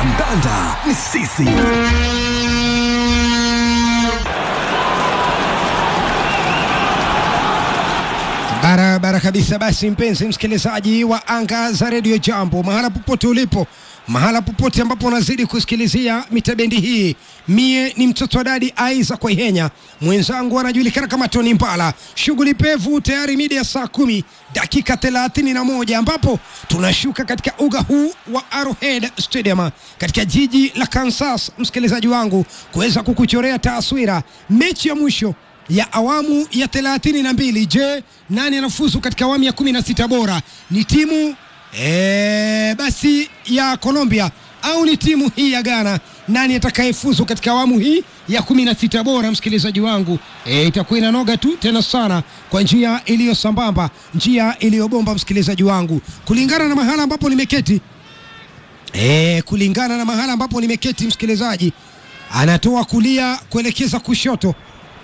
kandanda ni sisi. Barabara kabisa. Basi mpenzi msikilizaji wa anga za redio Jambo, mahala popote ulipo, mahala popote ambapo unazidi kusikilizia mitabendi hii, mie ni mtoto wa dadi Aiza kwa Ihenya, mwenzangu anajulikana kama Tony Mbala. Shughuli pevu tayari mida ya saa kumi dakika thelathini na moja ambapo tunashuka katika uga huu wa Arrowhead Stadium katika jiji la Kansas, msikilizaji wangu, kuweza kukuchorea taswira mechi ya mwisho ya awamu ya thelathini na mbili. Je, nani anafuzu katika awamu ya kumi na sita bora? Ni timu ee, basi ya Colombia au ni timu hii ya Ghana? Nani atakayefuzu katika awamu hii ya kumi na sita bora? Msikilizaji wangu e, itakuwa inanoga tu tena sana kwa njia iliyo sambamba, njia iliyobomba, msikilizaji wangu, kulingana na mahala ambapo nimeketi e, kulingana na mahala ambapo nimeketi, msikilizaji anatoa kulia kuelekeza kushoto.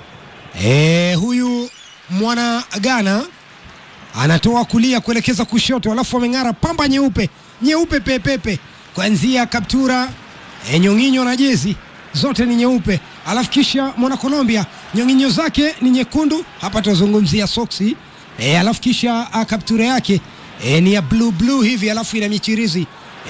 E, huyu mwana Ghana anatoa kulia kuelekeza kushoto, alafu ameng'ara pamba nyeupe nyeupe pepepe, kuanzia kaptura e, nyong'inyo na jezi zote ni nyeupe, alafu kisha mwana Colombia nyong'inyo zake ni nyekundu, hapa tunazungumzia soksi e, alafu kisha a, kaptura yake e, ni ya blue blue hivi, alafu ina michirizi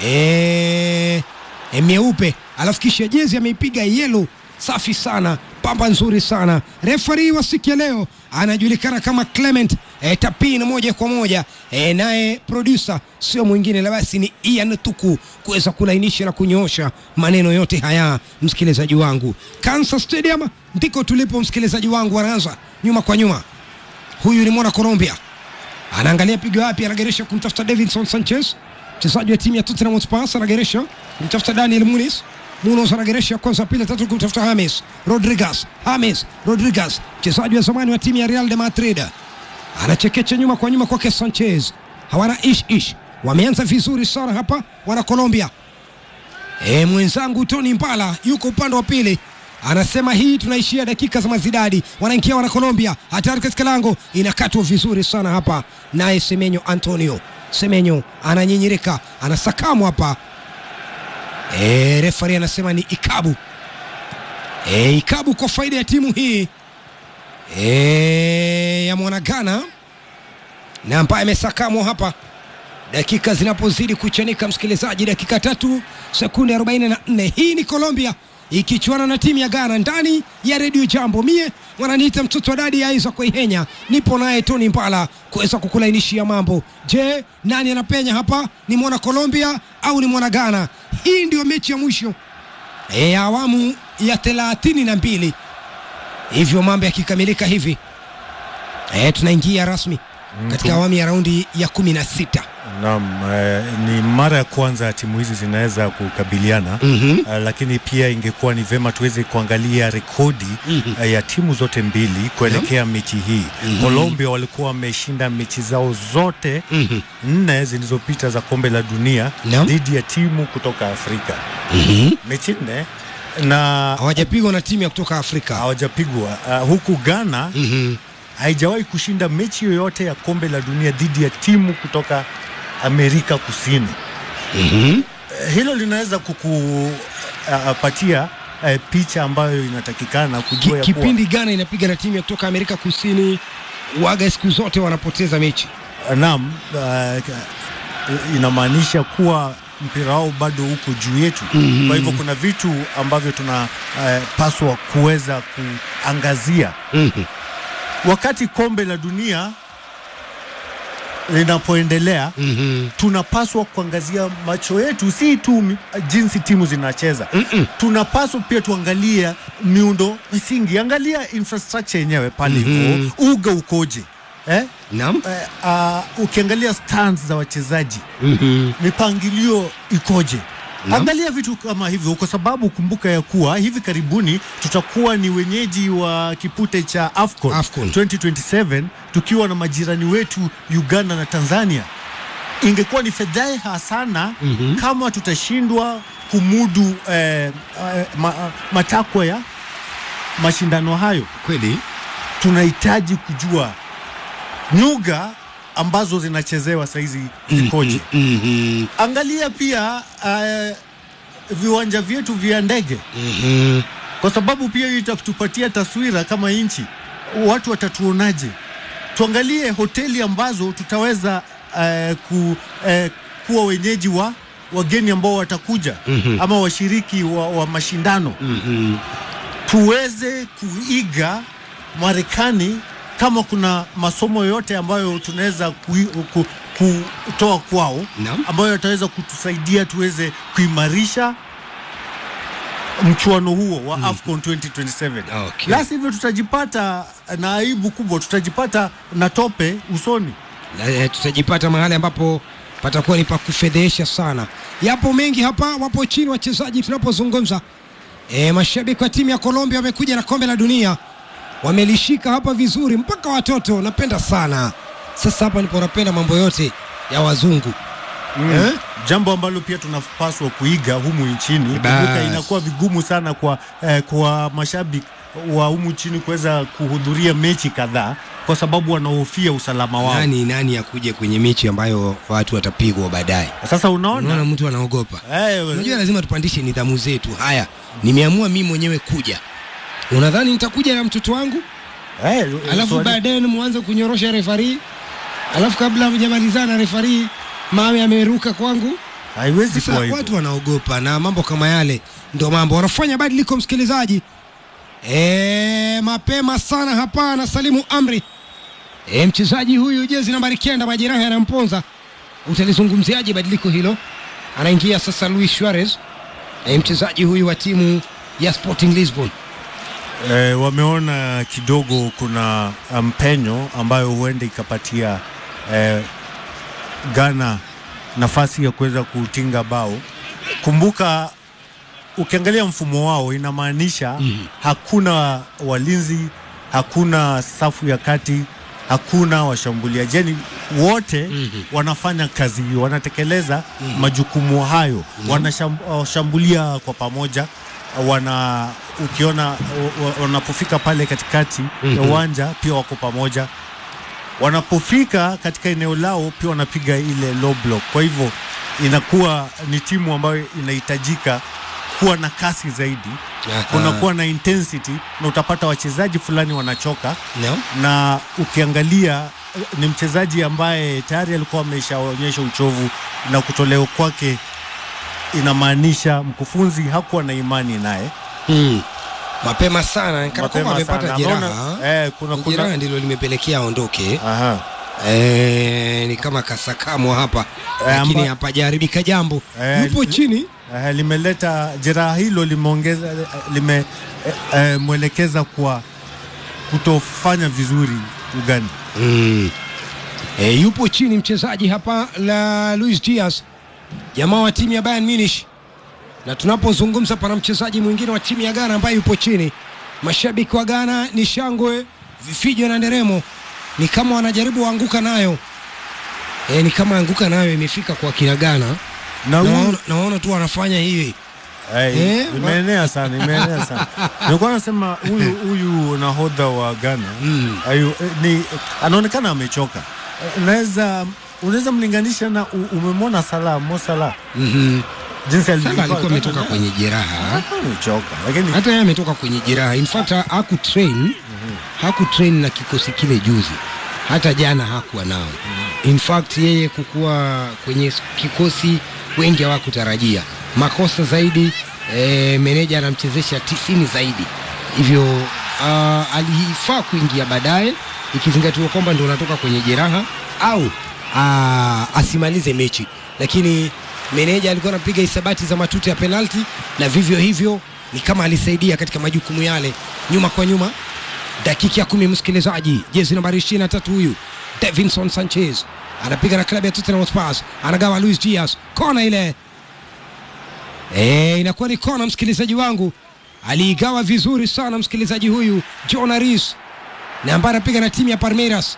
e, e, mieupe, alafu kisha jezi ameipiga yellow safi sana, pamba nzuri sana. Refari wa siku ya leo anajulikana kama Clement e, Tapin moja kwa moja e, naye producer sio mwingine la basi ni Ian Tuku kuweza kulainisha na kunyoosha maneno yote haya. Msikilizaji wangu, Kansas Stadium ndiko tulipo, msikilizaji wangu, anaanza nyuma kwa nyuma. Huyu ni mwana Colombia, anaangalia pigo wapi, anageresha kumtafuta Davinson Sanchez, mchezaji wa timu ya Tottenham Hotspur, anageresha kumtafuta Daniel Muniz Munoz anageresha kwanza, pili, tatu kumtafuta James Rodriguez. James Rodriguez, mchezaji wa zamani wa timu ya Real de Madrid, anachekecha nyuma kwa nyuma kwake Sanchez. Hawana ish ish, wameanza vizuri sana hapa wana Colombia. E, mwenzangu Tony Mbala yuko upande wa pili anasema hii tunaishia dakika za mazidadi. Wanaingia wana Colombia, hatari katika lango, inakatwa vizuri sana hapa, naye Semenyo Antonio Semenyo ananyinyirika, anasakamwa hapa E, refari anasema ni ikabu e, ikabu kwa faida ya timu hii e, ya mwanagana na ambaye amesakamwa hapa, dakika zinapozidi kuchanika, msikilizaji, dakika tatu sekunde 44. Hii ni Colombia ikichuana na timu ya Ghana ndani ya redio Jambo. Mie wananiita mtoto wa dadi Aiza kwa Ihenya, nipo naye Tony Mbala kuweza kukulainishia mambo. Je, nani anapenya hapa? Ni mwana Colombia au ni mwana Ghana? Hii ndio mechi ya mwisho e, awamu ya thelathini na mbili. Hivyo mambo yakikamilika hivi e, tunaingia rasmi katika awamu ya raundi ya kumi na sita. Naam, eh, ni mara ya kwanza timu hizi zinaweza kukabiliana Mhm. eh, lakini pia ingekuwa ni vema tuweze kuangalia rekodi Mhm. eh, ya timu zote mbili kuelekea mechi hii. Colombia walikuwa wameshinda mechi zao zote Mhm. nne zilizopita za kombe la dunia Naam. dhidi ya timu kutoka Afrika, Mhm. mechi nne na hawajapigwa na timu ya kutoka Afrika. hawajapigwa. Uh, huku Ghana Mhm. haijawahi kushinda mechi yoyote ya kombe la dunia dhidi ya timu kutoka Amerika Kusini. Mhm. Eh, Hilo linaweza kukupatia uh, picha ambayo inatakikana Ki, kujua ya kuwa kipindi Ghana inapiga na timu ya kutoka Amerika Kusini, waga siku zote wanapoteza mechi. naam, uh, inamaanisha kuwa mpira wao bado uko juu yetu. Mhm. Kwa hivyo kuna vitu ambavyo tunapaswa kuweza kuangazia Mhm. wakati kombe la dunia linapoendelea. Mhm. tunapaswa kuangazia macho yetu si tu mi- jinsi timu zinacheza Mm-mm. tunapaswa pia tuangalia miundo msingi angalia infrastructure yenyewe pale Mhm. hivyo uga ukoje eh? Naam. Eh, ah, ukiangalia stands za wachezaji Mhm. mipangilio ikoje Naam. angalia vitu kama hivyo kwa sababu kumbuka ya kuwa hivi karibuni tutakuwa ni wenyeji wa kipute cha AFCON, AFCON. 2027 tukiwa na majirani wetu Uganda na Tanzania ingekuwa ni fedheha sana Mhm. kama tutashindwa kumudu eh, eh, ma, matakwa ya mashindano hayo Kweli. tunahitaji kujua nyuga ambazo zinachezewa saizi zikoje Mhm. angalia pia uh, viwanja vyetu vya ndege Mhm. kwa sababu pia hiyo itatupatia taswira kama nchi, watu watatuonaje. Tuangalie hoteli ambazo tutaweza eh, ku, eh, kuwa wenyeji wa wageni ambao watakuja Mhm. ama washiriki wa, wa mashindano Mhm. tuweze kuiga Marekani kama kuna masomo yote ambayo tunaweza kui- ku- kutoa kwao Naam. ambayo yataweza kutusaidia tuweze kuimarisha mchuano huo wa AFCON 2027. Okay. La sivyo tutajipata na aibu kubwa, tutajipata na tope usoni. Na, eh, tutajipata mahali ambapo patakuwa ni pa kufedhehesha sana. Yapo mengi hapa, wapo chini wachezaji tunapozungumza. E, mashabiki wa timu ya Colombia wamekuja na kombe la dunia, wamelishika hapa vizuri, mpaka watoto napenda sana. Sasa hapa ndipo napenda mambo yote ya wazungu eh? Jambo ambalo pia tunapaswa kuiga humu nchini. Bas. Kumbuka inakuwa vigumu sana kwa, eh, kwa mashabiki wa humu nchini kuweza kuhudhuria mechi kadhaa kwa sababu wanahofia usalama wao. Nani nani akuje kwenye mechi ambayo watu watapigwa baadaye? Sasa Unaona unaona mtu anaogopa. eh, Unajua lazima tupandishe nidhamu zetu. Haya, nimeamua mimi mwenyewe kuja. Unadhani nitakuja na mtoto wangu eh, alafu swali- baadaye mwanze kunyorosha refari, alafu kabla mjamalizana refari mawe ameruka kwangu. haiwezi Sasa kuwa hivyo. watu wanaogopa na mambo kama yale, ndo mambo wanafanya badiliko. Msikilizaji e, mapema sana hapa na salimu amri e, mchezaji huyu jezi nambari kenda majeraha yanamponza. Utalizungumziaje badiliko hilo? Anaingia sasa Luis Suarez e, mchezaji huyu wa timu ya Sporting Lisbon. Eh, wameona kidogo kuna mpenyo ambayo huenda ikapatia eh, Ghana nafasi ya kuweza kutinga bao. Kumbuka ukiangalia mfumo wao inamaanisha Mhm. hakuna walinzi, hakuna safu ya kati, hakuna washambuliaji, yani wote Mhm. wanafanya kazi hiyo, wanatekeleza majukumu hayo, wanashambulia kwa pamoja wana ukiona wa- wa- wanapofika pale katikati ya Mhm. uwanja pia wako pamoja, wanapofika katika eneo lao pia wanapiga ile low block. Kwa hivyo inakuwa ni timu ambayo inahitajika kuwa na kasi zaidi, kunakuwa na intensity, na utapata wachezaji fulani wanachoka no? na ukiangalia eh, ni mchezaji ambaye tayari alikuwa ameshaonyesha uchovu na kutolewa kwake inamaanisha mkufunzi hakuwa na imani naye mm. mapema sana kana kwamba mapema amepata sana. jeraha Ameona, eh, kuna, jeraha kuna, ndilo limepelekea aondoke. aha. Eh, ni kama kasakamwa hapa lakini amba- hapajaharibika jambo. Eh, Yupo li- chini Eh, limeleta jeraha hilo limeongeza limemwelekeza eh, kwa kutofanya vizuri Uganda. mm. E, yupo chini mchezaji hapa la Luis Diaz, jamaa wa timu ya Bayern Munich, na tunapozungumza pana mchezaji mwingine wa timu ya Ghana ambaye yupo chini. Mashabiki wa Ghana ni shangwe, vifijo na nderemo, ni kama wanajaribu waanguka nayo e, ni kama anguka nayo imefika kwa kina Ghana. Na huyu Nawaona nawaona tu wanafanya hivi Eh, Eh, imeenea sana, imeenea sana. Nilikuwa nasema huyu huyu nahodha wa Ghana Mm. ayu, eh, ni anaonekana amechoka. Eh, Unaweza unaweza mlinganisha na u- umemwona Salah, Mo Salah mm jinsi Sasa alivyokuwa alikuwa ametoka kwenye jeraha Alikuwa amechoka, lakini hata yeye ametoka kwenye jeraha. In fact ha- hakutrain hakutrain na kikosi kile juzi, hata jana hakuwa nao. In fact yeye kukuwa kwenye s- kikosi wengi hawakutarajia makosa zaidi. E, meneja anamchezesha tisini zaidi, hivyo uh, alifaa kuingia baadaye, ikizingatiwa kwamba ndio unatoka kwenye jeraha au uh, asimalize mechi, lakini meneja alikuwa anapiga hisabati za matuta ya penalti na vivyo hivyo ni kama alisaidia katika majukumu yale nyuma kwa nyuma. Dakika ya kumi, msikilizaji, jezi nambari 23 huyu Davinson Sanchez anapiga na klabu ya Tottenham Hotspur, anagawa Luis Diaz, kona ile e, inakuwa ni kona, msikilizaji wangu, aliigawa vizuri sana msikilizaji huyu John Aris na ambaye anapiga na timu ya Palmeiras.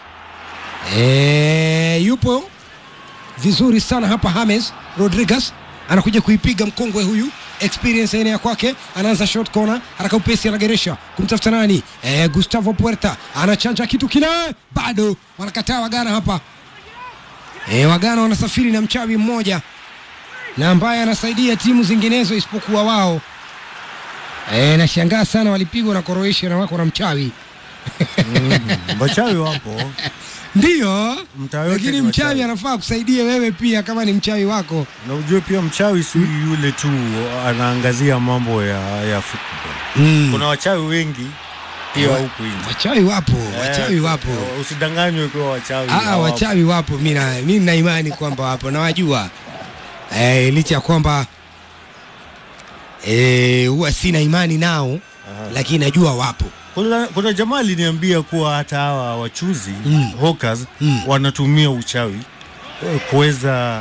E, yupo vizuri sana hapa James Rodriguez anakuja kuipiga mkongwe huyu experience aina ya kwake, anaanza short corner, haraka upesi, anageresha kumtafuta nani? E, Gustavo Puerta anachanja kitu kile, bado wanakataa Wagana hapa. E, Wagana wanasafiri na mchawi mmoja na ambaye anasaidia timu zinginezo isipokuwa wao. E, nashangaa sana walipigwa na Croatia na wako na mchawi Wachawi wapo ndiyo, Mtaa yote lakini ni mchawi wachawi. anafaa kusaidia wewe pia kama ni mchawi wako. na ujue pia mchawi si yule tu anaangazia mambo ya, ya football. Mm. Kuna wachawi wengi pia Wa- huku nje. Wachawi wapo, wachawi Eh, wapo. Usidanganywe kuwa wachawi. Ah, hawapo. wachawi wapo, mi na mi nina imani kwamba wapo, nawajua eh, licha ya kwamba eh, huwa sina imani nao, lakini najua wapo. Kuna, kuna jamaa aliniambia kuwa hata hawa wachuzi Mm. hawkers Mm. wanatumia uchawi eh, kuweza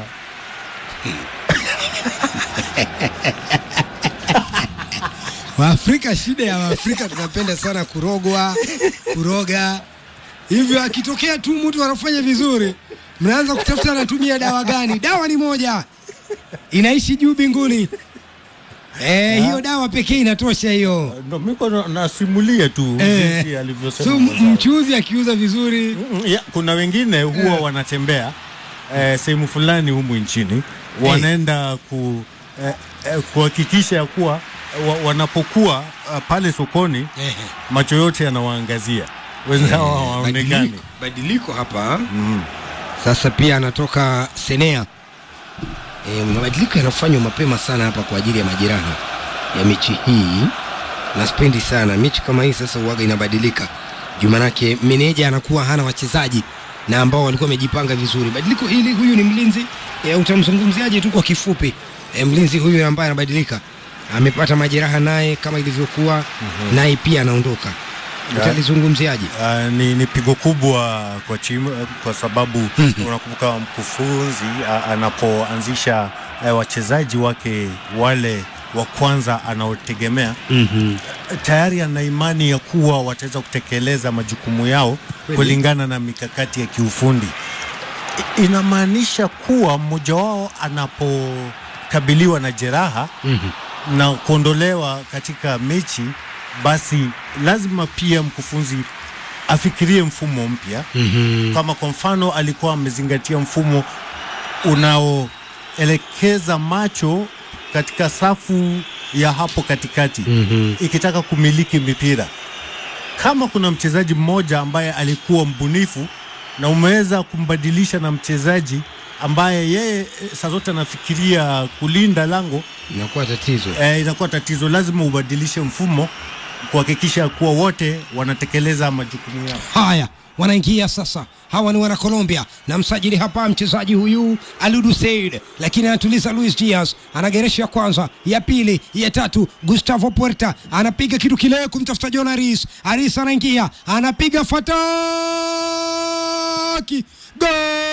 Waafrika, shida ya Waafrika tunapenda sana kurogwa, kuroga. Hivyo akitokea tu mtu anafanya vizuri, mnaanza kutafuta anatumia dawa gani. Dawa ni moja, inaishi juu mbinguni. Eh, hiyo dawa pekee inatosha hiyo. ndo miko na- nasimulia tu Eh. jinsi alivyosema. So mwenzangu. mchuzi akiuza vizuri Mm, ya, kuna wengine huwa Eh. wanatembea eh, sehemu fulani humu nchini wanaenda ku eh, eh, kuhakikisha ya kuwa wa, wanapokuwa uh, pale sokoni macho yote yanawaangazia wenzao hawaonekani. badiliko, badiliko hapa Mm. sasa pia anatoka Senea. E, mabadiliko yanafanywa mapema sana hapa kwa ajili ya majeraha ya mechi hii, na spendi sana mechi kama hii. Sasa uwaga inabadilika juu, manake meneja anakuwa hana wachezaji na ambao walikuwa wamejipanga vizuri. Badiliko hili, huyu ni mlinzi e, utamzungumziaje tu kwa kifupi? E, mlinzi huyu ambaye anabadilika amepata majeraha naye kama ilivyokuwa naye pia anaondoka, utalizungumziaje? Uh, ni, ni pigo kubwa kwa timu eh, kwa sababu Mhm. unakumbuka mkufunzi uh, anapoanzisha uh, wachezaji wake wale wa kwanza anaotegemea mm tayari ana imani ya kuwa wataweza kutekeleza majukumu yao Kweli. kulingana na mikakati ya kiufundi. I- Inamaanisha kuwa mmoja wao anapokabiliwa na jeraha na kuondolewa katika mechi, basi lazima pia mkufunzi afikirie mfumo mpya. Kama kwa mfano alikuwa amezingatia mfumo unaoelekeza macho katika safu ya hapo katikati ikitaka kumiliki mipira. Kama kuna mchezaji mmoja ambaye alikuwa mbunifu na umeweza kumbadilisha na mchezaji ambaye yeye eh, saa zote anafikiria kulinda lango inakuwa tatizo. eh, inakuwa tatizo. Lazima ubadilishe mfumo kuhakikisha kuwa wote wanatekeleza majukumu yao. Haya, wanaingia sasa. Hawa ni wana Colombia na msajili hapa mchezaji huyu Aludu Said, lakini anatuliza Luis Diaz, anageresha ya kwanza, ya pili, ya tatu. Gustavo Puerta anapiga kitu kile kumtafuta John Aris. Aris anaingia, anapiga fataki, gol!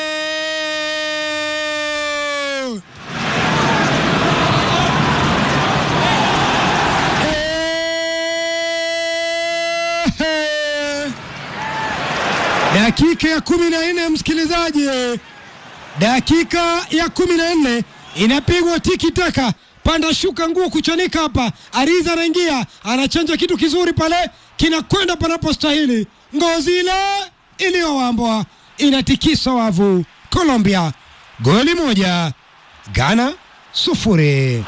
Eh! dakika ya kumi na nne msikilizaji, dakika ya kumi na nne inapigwa tiki taka, panda shuka, nguo kuchanika hapa. Ariza anaingia anachanja kitu kizuri pale, kinakwenda panapostahili. Ngozi ile iliyowambwa inatikisa wavu. Colombia goli moja, Ghana sufuri.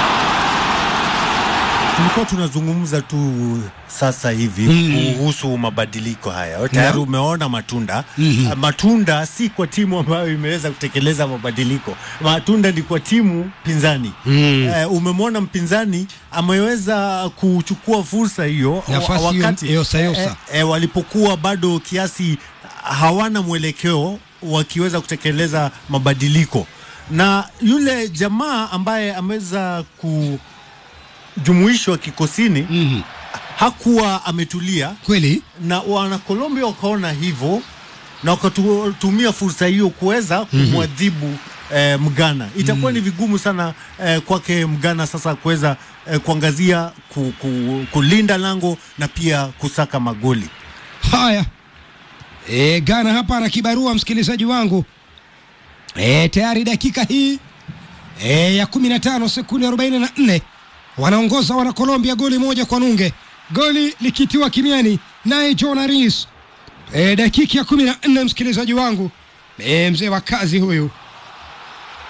Tulikuwa tunazungumza tu sasa hivi Mm. kuhusu mabadiliko haya. Tayari umeona matunda. Mhm. Ah, Matunda si kwa timu ambayo imeweza kutekeleza mabadiliko, matunda ni kwa timu pinzani. Mm. Eh, umemwona mpinzani ameweza kuchukua fursa hiyo Nafasi wa- hiyo- hiyo sayosa. eh, eh, walipokuwa bado kiasi hawana mwelekeo wakiweza mabadiliko, na yule jamaa ambaye ameweza kujumuishwa kikosini Mhm. hakuwa ametulia, Kweli na wana Colombia wakaona hivyo na wakatumia fursa hiyo kuweza kumwadhibu eh, Mgana. Itakuwa ni vigumu sana eh, kwake Mgana sasa kuweza eh, kuangazia ku, ku, kulinda lango na pia kusaka magoli. Haya, e, Ghana hapa na kibarua, msikilizaji wangu e, tayari dakika hii e, ya 15 sekunde 44 wanaongoza wana Colombia goli moja kwa nunge, goli likitiwa kimiani naye John Aris e, dakika ya 14 msikilizaji wangu e, mzee wa kazi huyu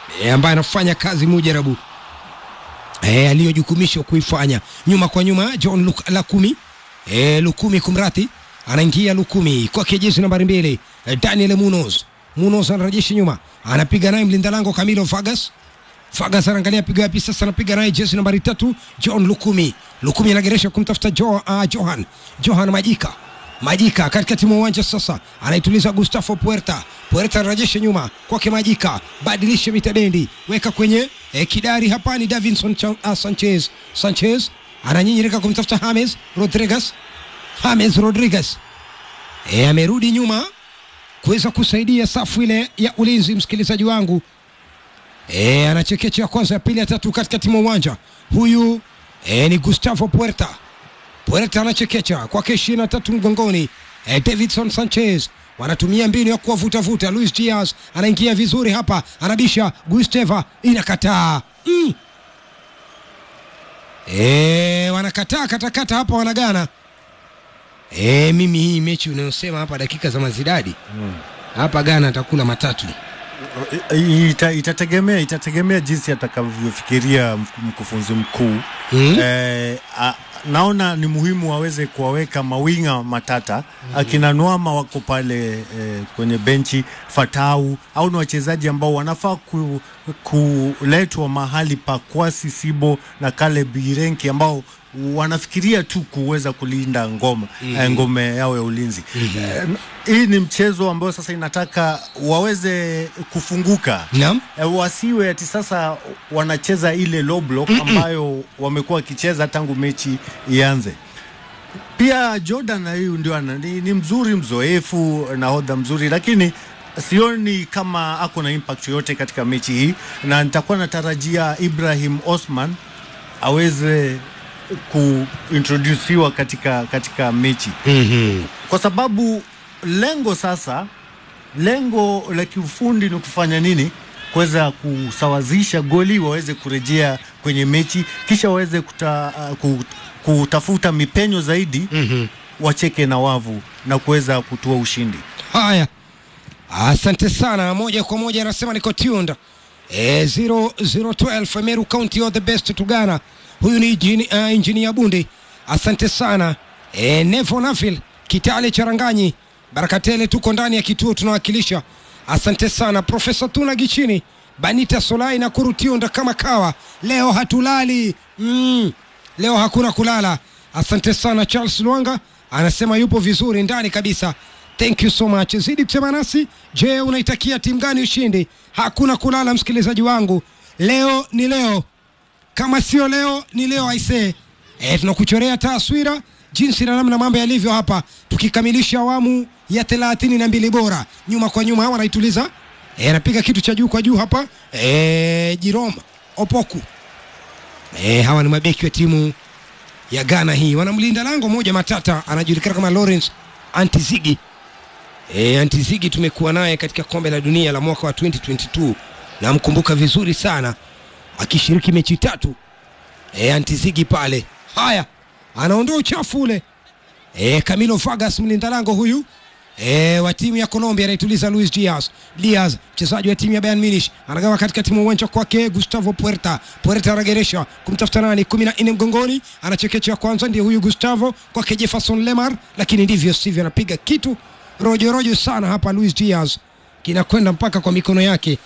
e, ambaye anafanya kazi mujarabu e, aliyojukumishwa kuifanya nyuma kwa nyuma John Luk Lakumi e, Lukumi kumrati anaingia Lukumi kwake jezi nambari mbili e, Daniel Munoz Munoz anarejesha nyuma anapiga naye mlinda lango Camilo Vargas Vargas anaangalia piga wapi sasa, anapiga naye jezi nambari tatu John Lukumi. Lukumi anageresha kumtafuta jo, uh, Johan Johan Majika Majika katikati mwa uwanja sasa, anaituliza Gustavo Puerta. Puerta anarejesha nyuma kwake Majika, badilisha mitabendi, weka kwenye eh, kidari hapa ni Davinson Cha- uh, Sanchez. Sanchez ananyinyirika kumtafuta James Rodriguez. James Rodriguez eh, amerudi nyuma kuweza kusaidia safu ile ya ulinzi, msikilizaji wangu e, anachekecha ya kwanza ya pili ya tatu katikati mwa uwanja huyu e, ni Gustavo Puerta Puerta anachekecha kwake ishirini na tatu mgongoni e, Davidson Sanchez wanatumia mbinu ya kuwavutavuta. Luis Diaz anaingia vizuri hapa, anabisha Gusteva, inakataa mm. e, wanakataa katakata hapa, wanagana e, mimi hii mechi unayosema hapa dakika za mazidadi hapa Ghana atakula matatu Ita, itategemea itategemea jinsi atakavyofikiria mk- mkufunzi mkuu Mm. eh, a, naona ni muhimu waweze kuwaweka mawinga matata akina Nwama wako pale eh, kwenye benchi Fatau au ni wachezaji ambao wanafaa ku, kuletwa mahali pa Kwasi Sibo na Kale Birenki ambao wanafikiria tu kuweza kulinda ngoma eh, ngome yao ya ulinzi eh, hii ni mchezo ambao sasa inataka waweze kufunguka Naam. E, wasiwe ati sasa wanacheza ile low block ambayo wamekuwa wakicheza tangu mechi ianze. Pia Jordan huyu ndio ana- ni, ni mzuri mzoefu, nahodha mzuri, lakini sioni kama ako na impact yoyote katika mechi hii, na nitakuwa natarajia Ibrahim Osman aweze kuintrodusiwa katika, katika mechi mm-hmm. kwa sababu lengo sasa, lengo la kiufundi ni kufanya nini? Kuweza kusawazisha goli, waweze kurejea kwenye mechi, kisha waweze kuta, uh, ku- kutafuta mipenyo zaidi mm-hmm. wacheke na wavu na kuweza kutua ushindi. Haya, asante sana. Moja kwa moja anasema niko tuned e, 0012 Meru County all the best to Ghana. Huyu ni injini, uh, injinia Bundi, asante sana e, Nevo Nafil Kitale Charanganyi Barakatele, tuko ndani ya kituo tunawakilisha. Asante sana Profesa Tuna Gichini Banita Solai na Kurutiunda kama kawa. Leo hatulali mm. Leo hakuna kulala. Asante sana Charles Lwanga anasema yupo vizuri ndani kabisa. Thank you so much. Zidi kusema nasi. Je, unaitakia timu gani ushindi? Hakuna kulala, msikilizaji wangu. Leo ni leo, kama sio leo ni leo aisee. E, tunakuchorea taswira jinsi na namna mambo yalivyo hapa, tukikamilisha awamu ya thelathini na mbili bora. Nyuma kwa nyuma wanaituliza, e, anapiga kitu cha juu kwa juu hapa e, Jerome Opoku. E, hawa ni mabeki wa timu ya Ghana hii, wanamlinda lango moja matata, anajulikana kama Lawrence Antizigi. E, Antizigi tumekuwa naye katika kombe la dunia la mwaka wa 2022 namkumbuka vizuri sana akishiriki mechi tatu. E, Antizigi pale, haya anaondoa uchafu ule. E, Camilo Vargas mlinda lango huyu e, wa timu ya Colombia anaituliza Luis Diaz. Diaz mchezaji wa timu ya Bayern Munich anagawa katikati mwa uwanja kwake Gustavo Puerta. Puerta anageresha kumtafuta nani, kumi na nne mgongoni, anachekecha kwanza, ndiye huyu Gustavo kwake Jefferson Lemar, lakini ndivyo sivyo, anapiga kitu rojo rojo sana hapa. Luis Diaz kinakwenda mpaka kwa mikono yake.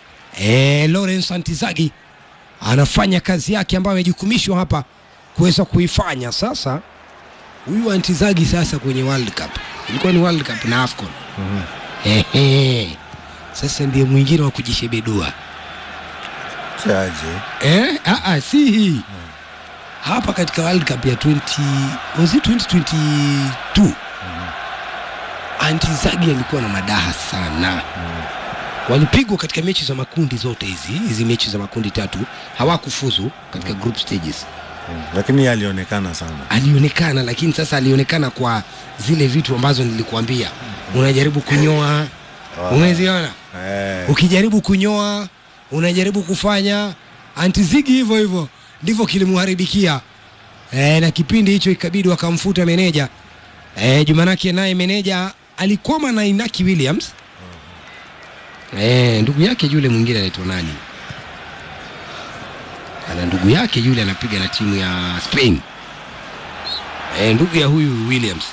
E, Lawrence Antizagi anafanya kazi yake ambayo amejukumishwa hapa kuweza kuifanya sasa huyu Antizagi sasa kwenye World Cup ilikuwa ni World Cup na AFCON Ehe. Sasa ndiye mwingine wa kujishebedua Chaje. eh? ah, ah, si hii hapa katika World Cup ya 20 was it 2022 Antizagi alikuwa na madaha sana walipigwa katika mechi za makundi zote hizi hizi mechi za makundi tatu hawakufuzu katika group stages Lakini yeye alionekana sana. alionekana lakini sasa alionekana kwa zile vitu ambazo nilikuambia unajaribu kunyoa umeziona Eh, ukijaribu kunyoa unajaribu kufanya antizigi hivyo hivyo ndivyo kilimharibikia e, na kipindi hicho ikabidi wakamfuta meneja e, jumanake naye meneja alikwama na inaki williams e, ndugu yake yule mwingine anaitwa nani ana ndugu yake yule anapiga na timu ya Spain e, ndugu ya huyu Williams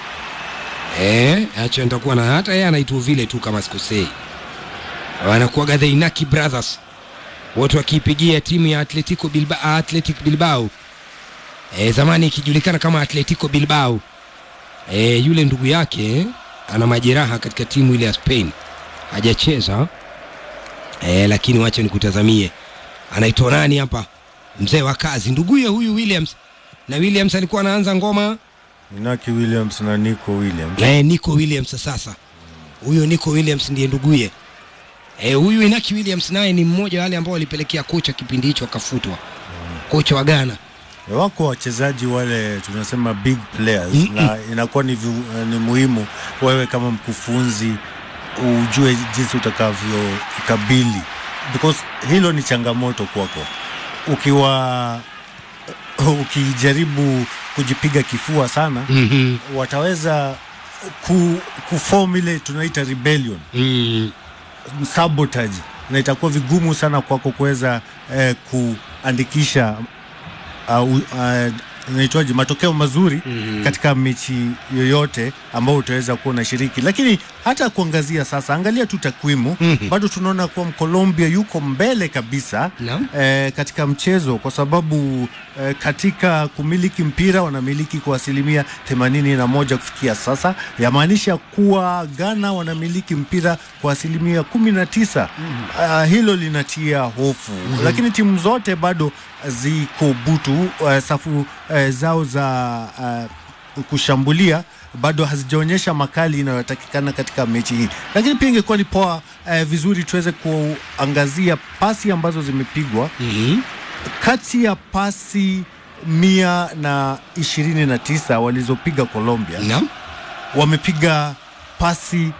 e, acho nitakuwa na hata yeye anaitwa vile tu kama sikosei, wanakuwaga the Inaki Brothers wote wakiipigia timu ya Atletico Bilbao, Athletic Bilbao e, zamani ikijulikana kama Atletico Bilbao e, yule ndugu yake ana majeraha katika timu ile ya Spain hajacheza e, lakini wacha nikutazamie anaitwa nani hapa mzee wa kazi nduguye huyu Williams na Williams alikuwa anaanza ngoma Inaki Williams na Nico Williams. na Nico Williams sasa huyo Nico Williams ndiye nduguye e, huyu Inaki Williams naye ni mmoja wa wale ambao walipelekea kocha kipindi hicho akafutwa kocha wa Ghana Wako wachezaji wale tunasema big players Mm-mm. na inakuwa ni, vi, ni muhimu wewe kama mkufunzi ujue jinsi utakavyoikabili because hilo ni changamoto kwako ukiwa ukijaribu kujipiga kifua sana mm-hmm. wataweza ku, kuform ile tunaita rebellion mm. sabotage na itakuwa vigumu sana kwako kuweza eh, kuandikisha uh, uh, naitwaje matokeo mazuri Mhm. katika mechi yoyote ambao utaweza kuwa unashiriki, lakini hata kuangazia sasa, angalia tu takwimu Mhm. bado tunaona kuwa Mkolombia yuko mbele kabisa Naam. eh, katika mchezo kwa sababu eh, katika kumiliki mpira wanamiliki kwa asilimia 81 kufikia sasa, yamaanisha kuwa Ghana wanamiliki mpira kwa asilimia 19. Ah, hilo linatia hofu, lakini timu zote bado ziko butu eh, safu eh, zao za eh, kushambulia bado hazijaonyesha makali inayotakikana katika mechi hii, lakini pia ingekuwa ni poa eh, vizuri tuweze kuangazia pasi ambazo zimepigwa Mm-hmm. kati ya pasi mia na ishirini na tisa walizopiga Colombia Naam. wamepiga pasi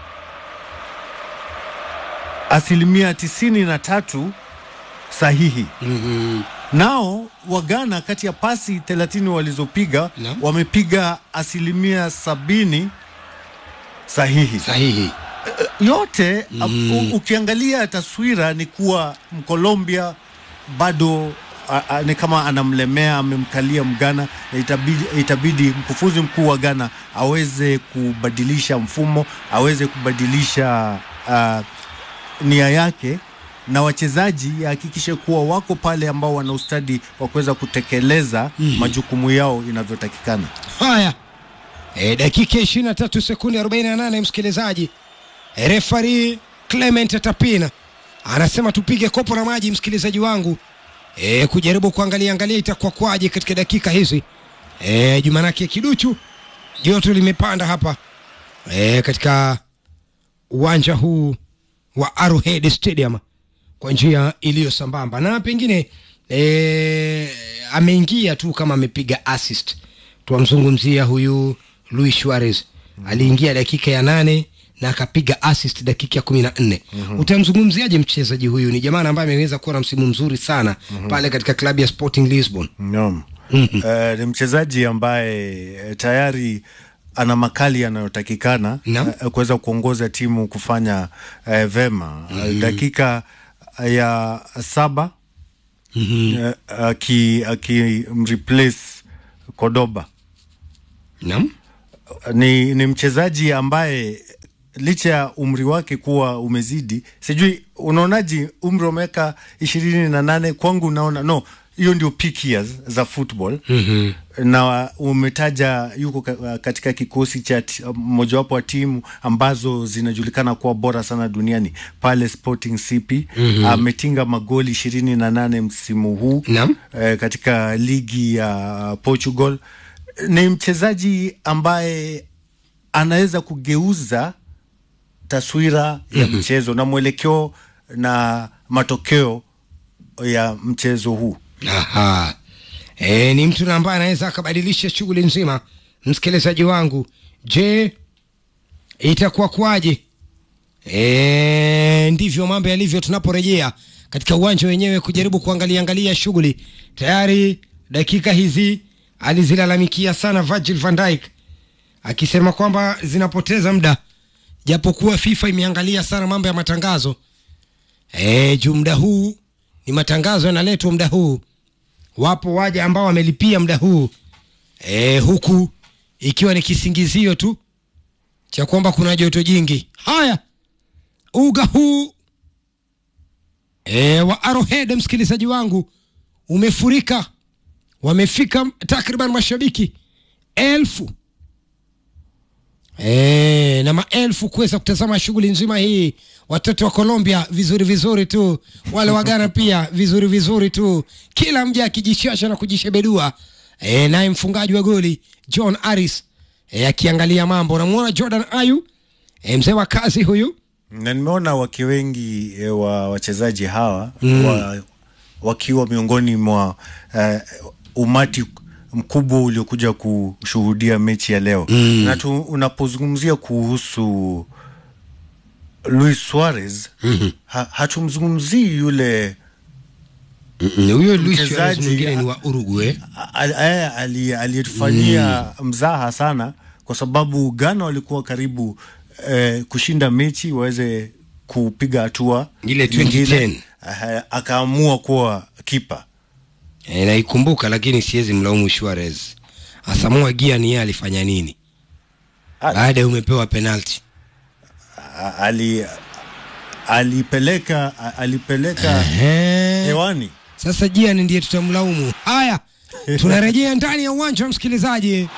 asilimia tisini na tatu sahihi. Mm-hmm. Nao Wagana kati ya pasi 30 walizopiga Naam. wamepiga asilimia sabini sahihi. Sahihi. Yote Mm. u- ukiangalia taswira ni kuwa Mkolombia bado a, a, ni kama anamlemea, amemkalia Mgana na itabidi, itabidi mkufunzi mkuu wa Ghana aweze kubadilisha mfumo, aweze kubadilisha uh, nia yake na wachezaji ahakikishe kuwa wako pale ambao wana ustadi wa kuweza kutekeleza majukumu yao inavyotakikana. Haya, e, dakika 23 sekundi 48, msikilizaji. E, refari Clement Tapina anasema tupige kopo la maji, msikilizaji wangu, e, kujaribu kuangalia angalia itakuwa kwaje katika dakika hizi. E, Jumanake kiduchu joto limepanda hapa e, katika uwanja huu wa Arrowhead Stadium kwa njia iliyo sambamba na pengine e, ameingia tu kama amepiga assist. Twamzungumzia huyu Luis Suarez aliingia dakika ya nane na akapiga assist dakika ya kumi na nne. Utamzungumziaje mchezaji huyu? Ni jamaa ambaye ameweza kuwa na msimu mzuri sana pale katika klabu ya Sporting Lisbon. Naam. Eh, ni mchezaji ambaye eh, tayari ana makali yanayotakikana Naam. eh, kuweza kuongoza timu kufanya eh, vema Eh, dakika ya saba eh, aki akimreplace Cordoba Naam. ni, ni mchezaji ambaye licha ya umri wake kuwa umezidi, sijui unaonaji umri wa miaka ishirini na nane kwangu naona no, hiyo ndio peak years za football Mhm. na umetaja yuko ka- katika kikosi cha ti- mojawapo wa timu ambazo zinajulikana kuwa bora sana duniani pale Sporting CP. Ametinga magoli ishirini na nane msimu huu Naam. eh, katika ligi ya Portugal. Ni mchezaji ambaye anaweza kugeuza taswira ya mchezo na mwelekeo na matokeo ya mchezo huu. Aha. E, ni mtu na ambaye anaweza akabadilisha shughuli nzima. Msikilizaji wangu, je, itakuwa kwaje? E, ndivyo mambo yalivyo tunaporejea katika uwanja wenyewe kujaribu kuangalia angalia shughuli. Tayari dakika hizi alizilalamikia sana Virgil van Dijk akisema kwamba zinapoteza muda, japokuwa FIFA imeangalia sana mambo ya matangazo e, juu muda huu ni matangazo yanaletwa muda huu wapo waja ambao wamelipia muda huu e, huku ikiwa ni kisingizio tu cha kwamba kuna joto jingi. Haya, uga huu e, wa Arrowhead, msikilizaji wangu, umefurika, wamefika takriban mashabiki elfu e, na maelfu kuweza kutazama shughuli nzima hii. Watoto wa Colombia vizuri vizuri tu, wale wa Ghana pia vizuri vizuri tu, kila mja akijishasha na kujishebedua e, naye mfungaji wa goli John Aris e, akiangalia mambo. Unamwona Jordan Ayu e, mzee wa kazi huyu na nimeona wake wengi e, wa wachezaji hawa mm. wa, wakiwa miongoni mwa uh, umati mkubwa uliokuja kushuhudia mechi ya leo mm. na tu, unapozungumzia kuhusu Luis Suarez mm-hmm. ha, hatumzungumzii yule huyo Luis Mchezaji- Suarez mwingine ni wa Uruguay al- al- ali- aliyetufanyia mzaha sana kwa sababu Ghana walikuwa karibu eh, kushinda mechi waweze kupiga hatua Ile nyingine. 2010. Eh, akaamua kuwa kipa e, naikumbuka, lakini siwezi mlaumu Suarez. Asamoah Gyan yeye alifanya nini Ah. baada ya umepewa penalti? A- ali alipeleka a- alipeleka Ehe. hewani Sasa Gyan ndiye tutamlaumu. Haya, tunarejea ndani ya uwanja msikilizaji.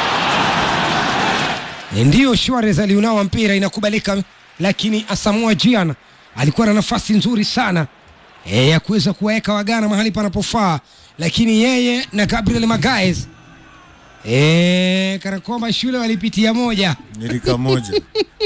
E, Ndiyo, Suarez aliunawa mpira, inakubalika, lakini Asamoah Gyan alikuwa na nafasi nzuri sana e, ya kuweza kuwaweka Wagana mahali panapofaa, lakini yeye na Gabriel Magalhaes e, kana kwamba shule walipitia moja. nilika moja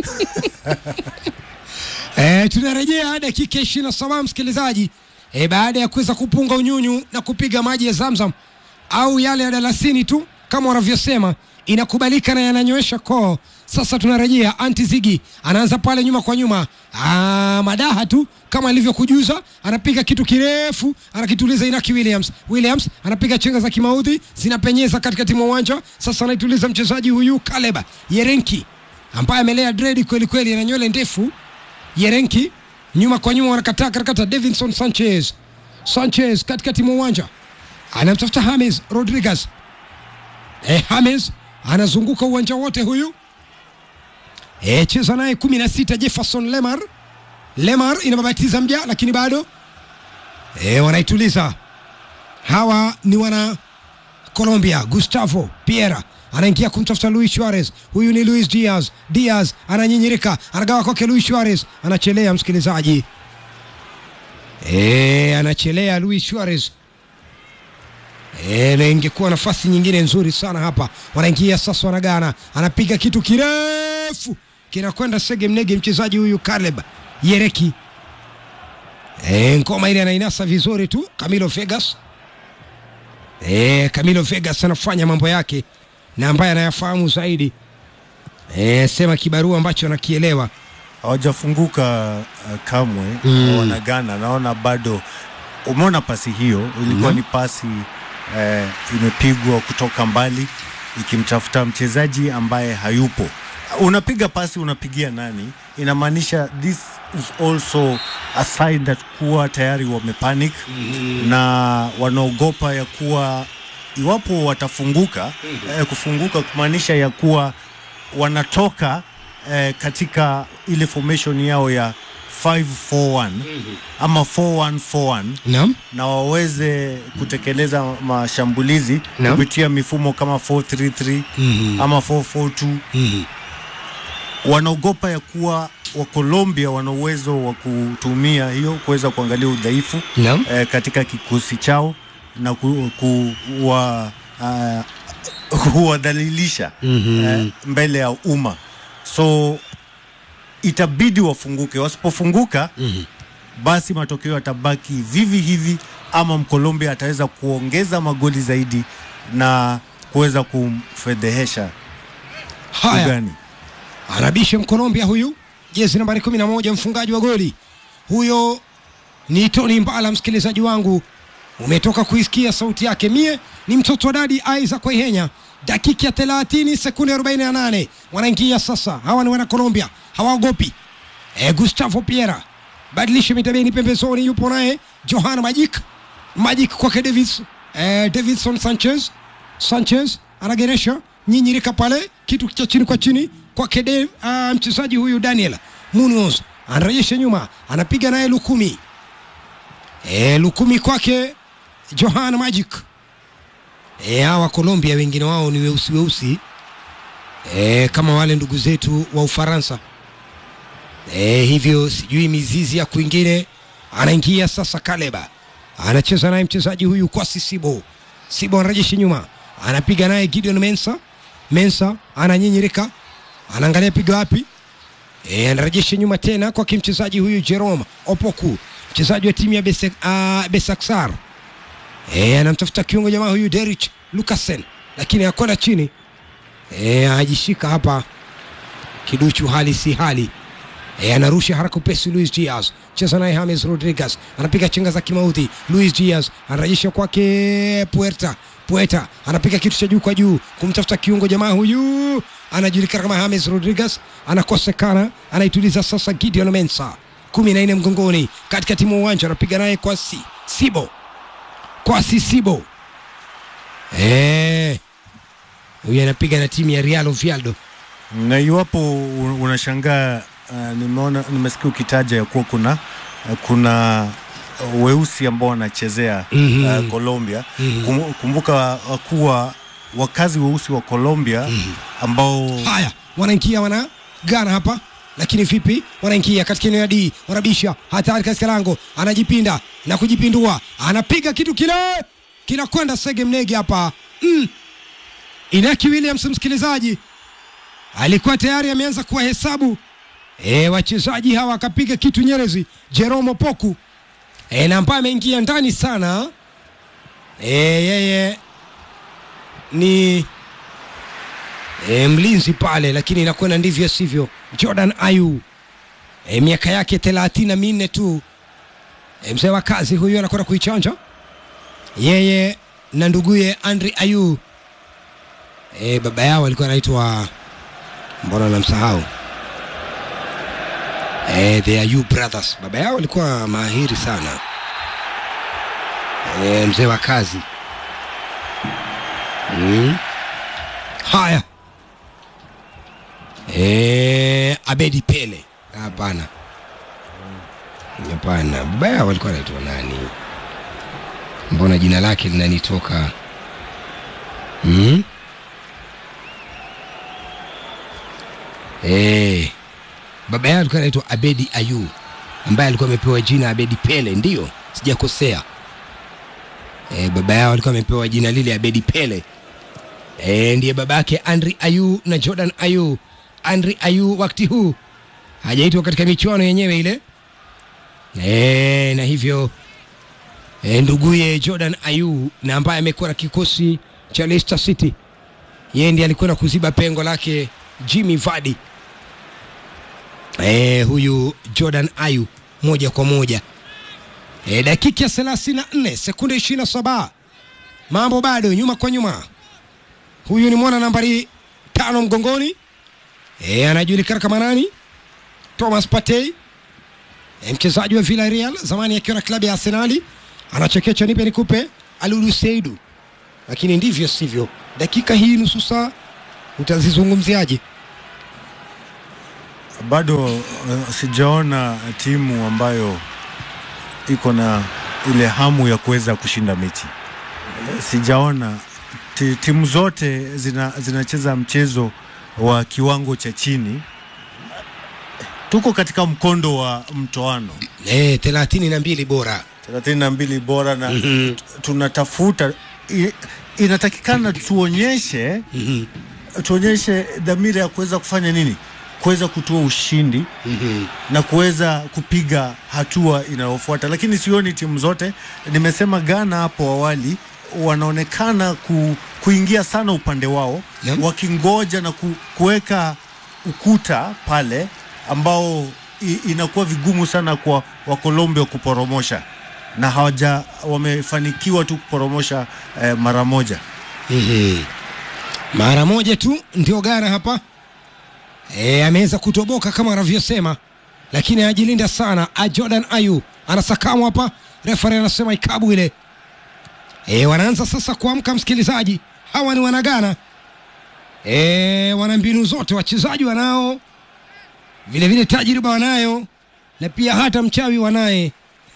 E, tunarejea dakika ishirini na saba msikilizaji, e, baada ya kuweza kupunga unyunyu na kupiga maji ya Zamzam au yale ya dalasini tu kama wanavyosema, inakubalika na yananyoesha koo. Sasa tunarejea, anti Zigi anaanza pale nyuma kwa nyuma, ah, madaha tu kama alivyokujuza, anapiga kitu kirefu, anakituliza Inaki Williams. Williams anapiga chenga za kimaudhi, zinapenyeza katikati mwa uwanja. Sasa anaituliza mchezaji huyu Kaleb Yerenki ambaye amelea dredi kweli kweli, ana nywele ndefu Yerenki nyuma kwa nyuma, wanakataa karakata. Davinson Sanchez, Sanchez katikati mwa uwanja anamtafuta James Rodriguez. Eh, James anazunguka uwanja wote huyu. Eh, cheza naye kumi na sita Jefferson Lemar. Lemar inababatiza mja, lakini bado eh, wanaituliza. Hawa ni wana Colombia. Gustavo Piera anaingia kumtafuta Luis Suarez. Huyu ni Luis Diaz. Diaz ananyinyirika, anagawa kwake Luis Suarez, anachelea msikilizaji, e, anachelea Luis Suarez. E, na ingekuwa nafasi nyingine nzuri sana hapa. Wanaingia sasa, wanagana, anapiga kitu kirefu kinakwenda sege mnege, mchezaji huyu Caleb Yereki. E, ngoma ile anainasa vizuri tu Camilo Vegas. E, Camilo Vegas anafanya mambo yake na ambaye anayafahamu zaidi. E, sema kibarua ambacho anakielewa. hawajafunguka uh, kamwe Mm. wanagana naona bado umeona pasi hiyo ilikuwa Mhm. ni pasi eh, imepigwa kutoka mbali ikimtafuta mchezaji ambaye hayupo unapiga pasi unapigia nani inamaanisha this is also a sign that kuwa tayari wamepanic na wanaogopa ya kuwa iwapo watafunguka eh, kufunguka kumaanisha ya kuwa wanatoka eh, katika ile formation yao ya 541 ama 4141 Naam. na waweze kutekeleza mashambulizi Naam. kupitia mifumo kama 433 Mhm. ama 442 Mhm. wanaogopa ya kuwa wa Colombia wana uwezo wa kutumia hiyo kuweza kuangalia udhaifu Naam. eh, katika kikosi chao na ku, kuwa, uh, kuwadhalilisha Mhm. eh, mbele ya umma so itabidi wafunguke wasipofunguka Mhm. basi matokeo yatabaki vivi hivi ama mkolombia ataweza kuongeza magoli zaidi na kuweza kumfedhehesha Haya, ugani anabisha Mkolombia huyu, jezi nambari 11, mfungaji wa goli huyo ni Tony Mbala. Msikilizaji wangu, umetoka kuisikia sauti yake. Mie ni mtoto wa dadi Isaac Waihenya. Dakika ya 30 sekunde 48 wanaingia sasa. Hawa ni wana Colombia, hawaogopi. E, Gustavo Piera badilisha mitabeni pembezoni, yupo naye Johan Magic Magic kwake Davis eh, Davidson Sanchez Sanchez anageresha nyinyirika pale kitu cha chini kwa chini kwake Dave, uh, mchezaji huyu Daniel Munoz anarejesha nyuma, anapiga naye Lukumi e, Lukumi kwake Johan Magic e, hawa Colombia wengine wao ni weusi weusi e, kama wale ndugu zetu wa Ufaransa e, hivyo sijui mizizi ya kwingine. Anaingia sasa Kaleba, anacheza naye mchezaji huyu Kwasi Sibo. Sibo anarejesha nyuma, anapiga naye Gideon Mensa. Mensa ananyinyirika, anaangalia piga wapi e, anarejesha nyuma tena kwake mchezaji huyu Jerome Opoku, mchezaji wa timu ya Bese, uh, Besaksar e, anamtafuta kiungo jamaa huyu Derich Lukasen, lakini akwenda chini e, ajishika hapa kiduchu, hali si hali e, anarusha haraka upesi. Luis Diaz cheza naye James Rodriguez, anapiga chenga za kimauti. Luis Diaz anarejesha kwake Puerta Puerta anapiga kitu cha juu kwa juu kumtafuta kiungo jamaa huyu anajulikana kama James Rodriguez, anakosekana, anaituliza sasa Gideon Mensa kumi na nne mgongoni katikati mwa uwanja, anapiga naye kwa si, Sibo kwa Sisibo eh, huyu anapiga na timu ya Real Oviedo. na iwapo u- unashangaa uh, nimeona nimesikia ukitaja ya kuwa kuna uh, kuna uh, weusi ambao wanachezea Mhm. uh, Colombia Mhm. Kum, kumbuka uh, kuwa wakazi weusi wa Colombia ambao Haya, wanaingia wana Ghana hapa, lakini vipi? Wanaingia katika eneo ya D, wanabisha hatari katika lango, anajipinda na kujipindua, anapiga kitu kile kinakwenda Sege Mnege hapa mm. Inaki Williams, msikilizaji, alikuwa tayari ameanza kuwahesabu e, wachezaji hawa, akapiga kitu Nyerezi Jerome Poku e, na ambaye ameingia ndani sana e, yeye ni e, mlinzi pale, lakini inakwenda ndivyo sivyo. Jordan Ayu e, miaka yake thelathini na minne tu e, mzee wa kazi huyu anakwenda kuichanja yeye na nduguye Andri Ayu e, baba yao alikuwa anaitwa mbona namsahau e, the Ayu brothers. Baba yao alikuwa mahiri sana e, mzee wa kazi mm. Haya, e, Abedi Pele, hapana, hapana, baba yao alikuwa anaitwa nani? Mbona jina lake linanitoka mm? e, baba yao alikuwa anaitwa Abedi Ayu ambaye alikuwa amepewa jina Abedi Pele, ndiyo sijakosea. E, baba yao alikuwa amepewa jina lile Abedi Pele. E, ndiye babake Andri Ayu na Jordan Ayu. Andri Ayu wakati huu hajaitwa katika michuano yenyewe ile e, na hivyo e, nduguye Jordan Ayu na ambaye amekuwa na kikosi cha Leicester City, yeye ndiye alikwenda kuziba pengo lake Jimmy Vardy. E, huyu Jordan Ayu moja kwa moja e, dakika ya 34 sekunde 27, mambo bado nyuma kwa nyuma. Huyu ni mwana nambari tano mgongoni e, anajulikana kama nani? Thomas Partey e, mchezaji wa Villarreal zamani akiwa na klabu ya Arsenali, anachekecha nipe nikupe Alulu Seidu, lakini ndivyo sivyo. Dakika hii nusu saa utazizungumziaje? bado uh, sijaona timu ambayo iko na ile hamu ya kuweza kushinda mechi. Sijaona ti, timu zote zina, zinacheza mchezo wa kiwango cha chini. Tuko katika mkondo wa mtoano E, thelathini na mbili bora 32 bora na Mhm. tunatafuta i, inatakikana tuonyeshe Mhm. tuonyeshe dhamira ya kuweza kufanya nini, kuweza kutoa ushindi Mhm. na kuweza kupiga hatua inayofuata, lakini sioni timu zote. Nimesema Ghana hapo awali wanaonekana ku, kuingia sana upande wao Naam. wakingoja na ku, kuweka ukuta pale ambao i, inakuwa vigumu sana kwa Wakolombia kuporomosha na hawaja wamefanikiwa tu kuporomosha eh, mara moja. Mhm. mara moja tu ndio Ghana hapa e, ameweza kutoboka kama anavyosema, lakini anajilinda sana. A Jordan Ayu anasakamwa hapa, refari anasema ikabu ile e, wanaanza sasa kuamka msikilizaji hawa ni wanagana e, wana mbinu zote wachezaji wanao vile vile tajriba wanayo na pia hata mchawi wanaye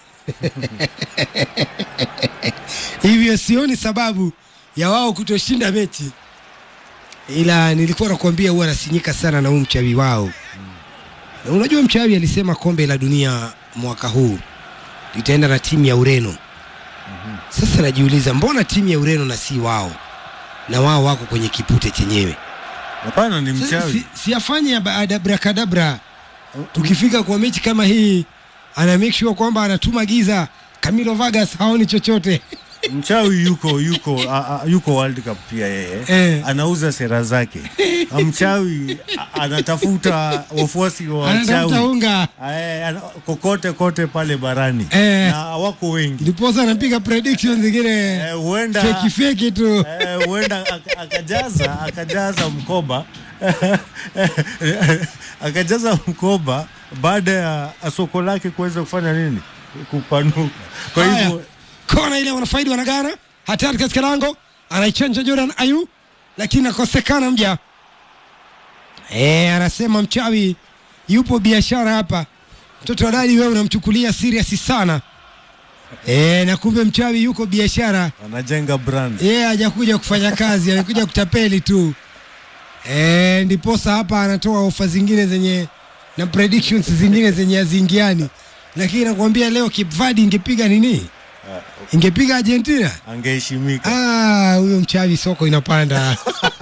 hivyo sioni sababu ya wao kutoshinda mechi ila nilikuwa nakwambia huwa nasinyika sana na huu mchawi wao na unajua mchawi alisema kombe la dunia mwaka huu litaenda na timu ya ureno sasa najiuliza mbona timu ya ureno na si wao na wao wako kwenye kipute chenyewe Hapana, ni Sasa mchawi. si, siyafanye ya ba- abrakadabra tukifika kwa mechi kama hii ana make sure kwamba anatuma giza Camilo Vargas haoni chochote mchawi yuko yuko a, a, yuko World Cup pia yeye Eh. anauza sera zake. A, Mchawi a, anatafuta wafuasi wa anatafuta wachawi unga Eh, ana- kokote kote pale barani Eh. na wako wengi ndiposa anapiga predictions zingine Eh, huenda feki feki tu eh, huenda ak- akajaza akajaza mkoba akajaza mkoba baada ya soko lake kuweza kufanya nini kupanuka. Kwa Haya, hivyo kona ile wanafaidi wanagana hatari katika lango anaichanja Jordan Ayu lakini nakosekana mja e, anasema mchawi yupo biashara hapa mtoto wa dadi wewe unamchukulia serious sana e, na kumbe mchawi yuko biashara anajenga brand yeye hajakuja kufanya kazi amekuja kutapeli tu e, ndiposa hapa anatoa ofa zingine zenye na predictions zingine zenye haziingiani lakini nakwambia leo Cape Verde ingepiga nini ingepiga Argentina angeheshimika. Ah, huyo mchawi soko inapanda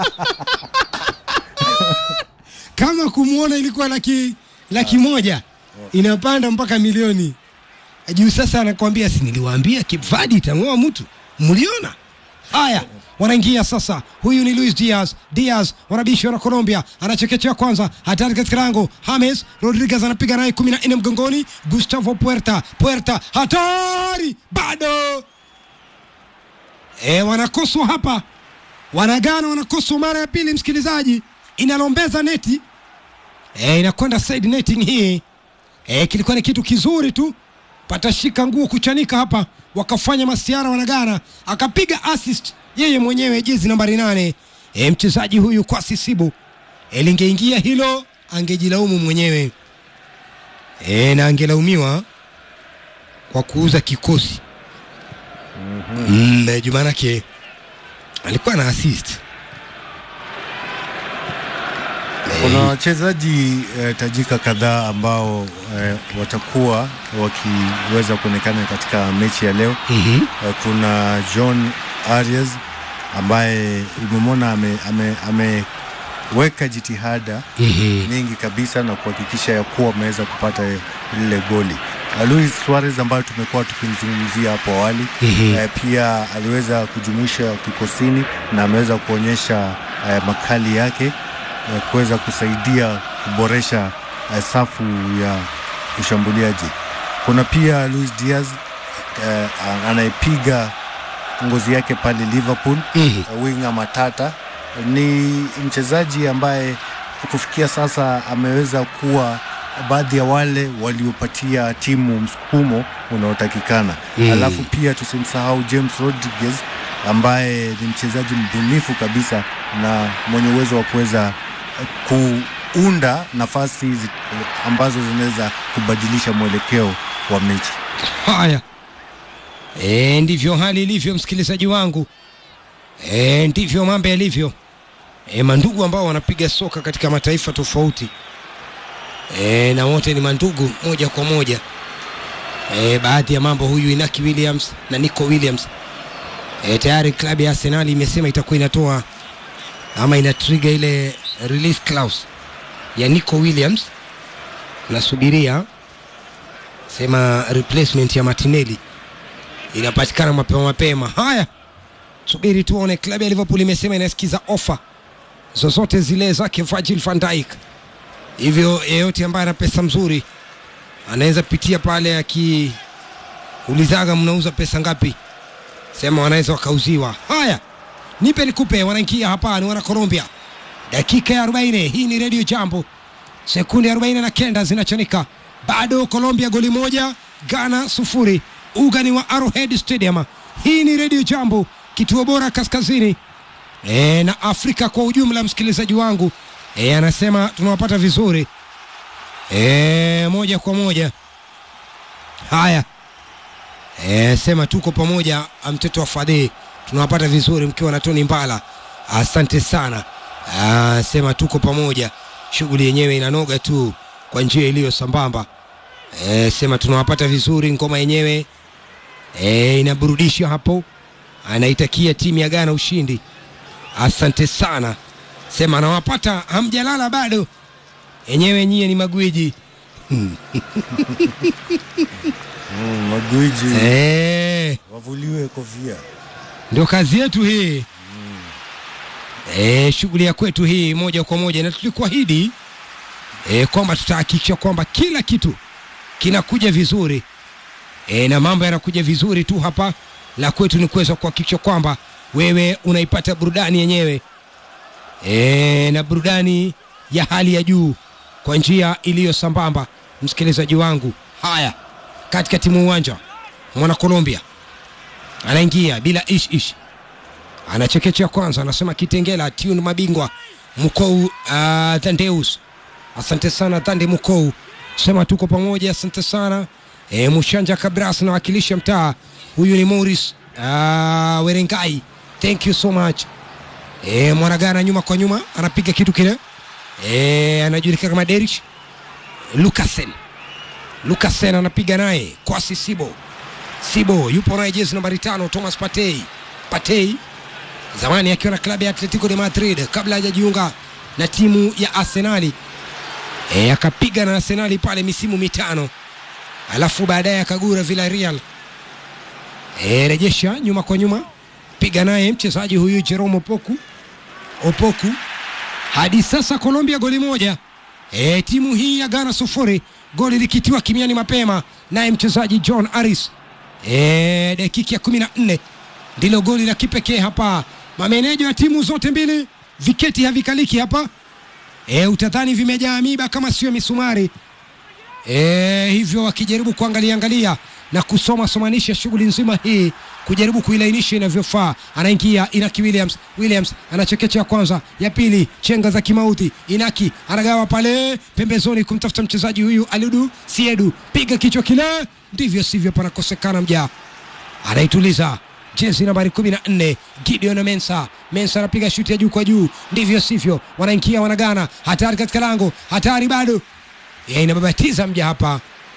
kama kumwona ilikuwa laki laki moja inapanda mpaka milioni juu sasa anakwambia si niliwaambia Cape Verde itang'oa mtu mliona haya wanaingia sasa huyu ni Luis Diaz Diaz wanabishwa na Colombia anachekechea kwanza hatari katika lango James Rodriguez anapiga naye kumi na nne mgongoni Gustavo Puerta Puerta hatari bado e, wanakoswa hapa wanagana wanakoswa mara ya pili msikilizaji inalombeza neti e, inakwenda side netting hii e, kilikuwa ni kitu kizuri tu patashika nguo kuchanika hapa wakafanya masiara wanagana akapiga assist yeye mwenyewe jezi nambari nane e, mchezaji huyu kwa sisibu e, lingeingia hilo angejilaumu mwenyewe e, na angelaumiwa kwa kuuza kikosi mm, juu maanake alikuwa na assist Kuna wachezaji eh, tajika kadhaa ambao eh, watakuwa wakiweza kuonekana katika mechi ya leo. mm-hmm. Eh, kuna John Arias ambaye umemwona ameweka ame, ameweka jitihada Mm-hmm. nyingi kabisa na kuhakikisha ya kuwa ameweza kupata lile goli. Uh, Luis Suarez ambayo tumekuwa tukimzungumzia hapo awali Mhm. eh, pia aliweza kujumuisha kikosini na ameweza kuonyesha eh, makali yake eh, kuweza kusaidia kuboresha eh, safu ya ushambuliaji. Kuna pia Luis Diaz eh, anayepiga ngozi yake pale Liverpool Mhm. winga matata ni mchezaji ambaye kufikia sasa ameweza kuwa baadhi ya wale waliopatia timu msukumo unaotakikana Mm. alafu pia tusimsahau James Rodriguez ambaye ni mchezaji mbunifu kabisa na mwenye uwezo wa kuweza kuunda nafasi zi- ambazo zinaweza kubadilisha mwelekeo wa mechi Haya, e, ndivyo hali ilivyo, msikilizaji wangu. E, ndivyo mambo yalivyo. E, mandugu ambao wanapiga soka katika mataifa tofauti e, na wote ni mandugu moja kwa moja. E, baadhi ya mambo, huyu Inaki Williams na Nico Williams e, tayari klabu ya Arsenal imesema itakuwa inatoa ama ina trigger ile release clause ya Nico Williams. Nasubiria sema replacement ya Martinelli inapatikana mapema mapema. Haya, subiri tuone. Klabu ya Liverpool imesema inasikiza ofa zozote zile zake Virgil van Dijk, hivyo yeyote ambaye ana pesa mzuri anaweza pitia pale akiulizaga mnauza pesa ngapi, sema wanaweza wakauziwa. Haya, nipe nikupe, wanaingia hapa ni wana Colombia, dakika ya 40. Hii ni Radio Jambo, sekunde 40 na kenda zinachanika, bado Colombia goli moja, Ghana sufuri. Uga ni wa Arrowhead Stadium, Hii ni redio Jambo, kituo bora kaskazini e, na Afrika kwa ujumla. Msikilizaji wangu e, anasema tunawapata vizuri e, moja kwa moja. Haya e, sema tuko pamoja, mtoto wa Fadhili, tunawapata vizuri mkiwa na Tony Mbala, asante sana. Ah, sema tuko pamoja, shughuli yenyewe inanoga tu kwa njia iliyo sambamba. E, sema tunawapata vizuri, ngoma yenyewe e, inaburudisha hapo, anaitakia timu ya Ghana ushindi. Asante sana, sema anawapata, hamjalala bado, yenyewe nyie ni magwiji Mm, magwiji e, wavuliwe kofia. ndio kazi yetu hii e, shughuli ya kwetu hii moja kwa moja, na tulikuahidi e, kwamba tutahakikisha kwamba kila kitu kinakuja vizuri e, na mambo yanakuja vizuri tu hapa. La kwetu ni kuweza kuhakikisha kwamba wewe unaipata burudani yenyewe e, na burudani ya hali ya juu kwa njia iliyo sambamba, msikilizaji wangu. Haya, katikati mwa uwanja mwana Colombia anaingia bila ish ish, anachekechea kwanza, anasema Kitengela tune mabingwa Mkou uh, Thandeus, asante sana Thande Mkou, sema tuko pamoja, asante sana e, Mushanja Kabras nawakilisha mtaa. Huyu ni Morris uh, Werengai, thank you so much. E, Mwanagana nyuma kwa nyuma anapiga kitu kile e, anajulikana kama Derich Lukasen. Lukasen anapiga naye Kwasi Sibo Sibo yupo naye jezi nambari tano Thomas Partey. Partey zamani akiwa na klabu ya Atletico de Madrid kabla hajajiunga na timu ya Arsenali e, akapiga na Arsenali pale misimu mitano, alafu baadaye akagura Villarreal. E, rejesha nyuma kwa nyuma, piga naye mchezaji huyu Jerome Opoku Opoku. Hadi sasa Colombia goli moja, e, timu hii ya Ghana sufuri, goli likitiwa kimiani mapema naye mchezaji John Aris e, dakika ya kumi na nne ndilo goli la kipekee hapa. Mameneja wa timu zote mbili viketi havikaliki hapa e, utadhani vimejaa miba kama sio misumari e, hivyo wakijaribu kuangalia angalia na kusoma somanisha shughuli nzima hii kujaribu kuilainisha inavyofaa. Anaingia Inaki Williams, Williams anachekecha ya kwanza, ya pili chenga za kimauti. Inaki anagawa pale pembezoni kumtafuta mchezaji huyu Aludu Siedu, piga kichwa kile, ndivyo sivyo, panakosekana mja, anaituliza jezi nambari kumi na nne Gideon Mensa. Mensa anapiga shuti ya juu kwa juu, ndivyo sivyo, wanaingia wanagana, hatari katika lango, hatari bado ya inababatiza mja hapa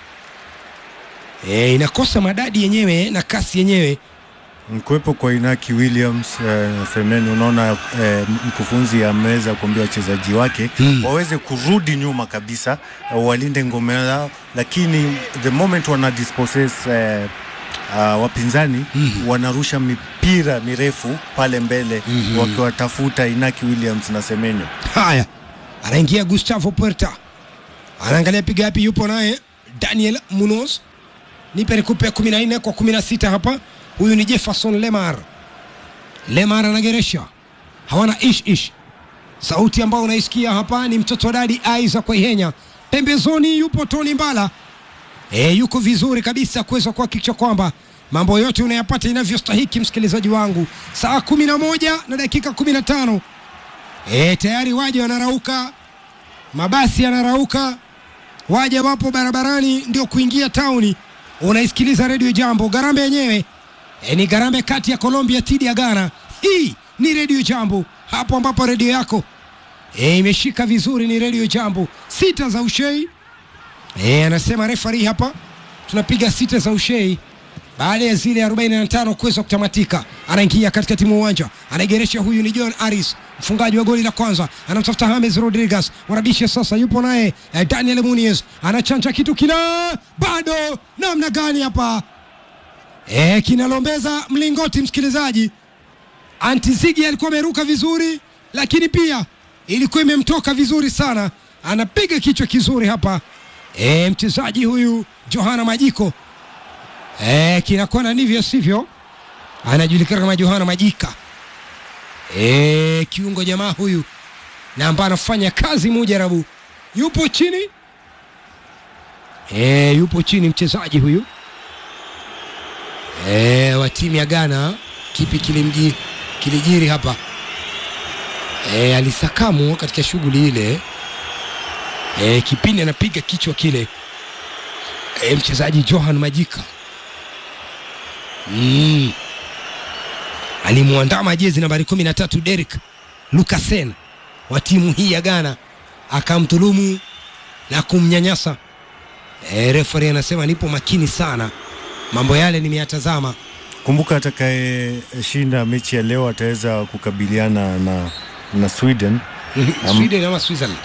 e, inakosa madadi yenyewe na kasi yenyewe Mkuwepo kwa Inaki Williams eh, Semeni, unaona eh, mkufunzi ameweza kuambia wachezaji wake Hmm. waweze kurudi nyuma kabisa, eh, walinde ngome yao, lakini the moment wana dispossess eh, uh, wapinzani wanarusha mipira mirefu pale mbele wakiwatafuta Inaki Williams na Semenyo. Haya, anaingia Gustavo Puerta, anaangalia piga yapi, yupo naye Daniel Munoz, nipe nikupe kumi na nne kwa kumi na sita hapa. Huyu ni Jefferson Lemar. Lemar anageresha, hawana ish ish. Sauti ambayo unaisikia hapa ni mtoto wa dadi Isaac Waihenya. Pembezoni yupo Tony Mbala, e, yuko vizuri kabisa kuweza kuhakikisha kwamba mambo yote unayapata inavyostahiki. Msikilizaji wangu, saa kumi na moja na dakika kumi na tano E, tayari waja wanarauka, mabasi yanarauka, waja wapo barabarani ndio kuingia tauni. Unaisikiliza redio Jambo. Garambe yenyewe e, ni garambe kati ya Colombia dhidi ya Ghana. Hii ni redio Jambo, hapo ambapo redio yako e, imeshika vizuri. Ni redio Jambo, sita za ushei e, anasema refari hapa, tunapiga sita za ushei baada ya zile 45 kuweza kutamatika, anaingia katikati mwa uwanja, anaigeresha. Huyu ni John Aris, mfungaji wa goli la kwanza, anamtafuta James Rodriguez, wanabisha sasa, yupo naye eh, Daniel Muniz, anachanja kitu kila, bado namna gani hapa eh, kinalombeza mlingoti. Msikilizaji, Antizigi alikuwa ameruka vizuri, lakini pia ilikuwa imemtoka vizuri sana, anapiga kichwa kizuri hapa eh, mchezaji huyu Johana Majiko Eh, kinakuwa na ndivyo sivyo, anajulikana kama Johana Majika. Eh, kiungo jamaa huyu na ambaye anafanya kazi mujarabu, yupo chini eh, yupo chini mchezaji huyu e, wa timu ya Ghana. Kipi kilimji kilijiri hapa? E, alisakamwa katika shughuli ile e, kipindi anapiga kichwa kile e, mchezaji Johan Majika mm. alimwandama jezi nambari kumi na tatu Derek Lukasen wa timu hii ya Ghana akamdhulumu na kumnyanyasa. E, refari anasema nipo makini sana, mambo yale nimeyatazama. Kumbuka atakayeshinda mechi ya leo ataweza kukabiliana na, na Sweden. Am- Sweden ama Switzerland?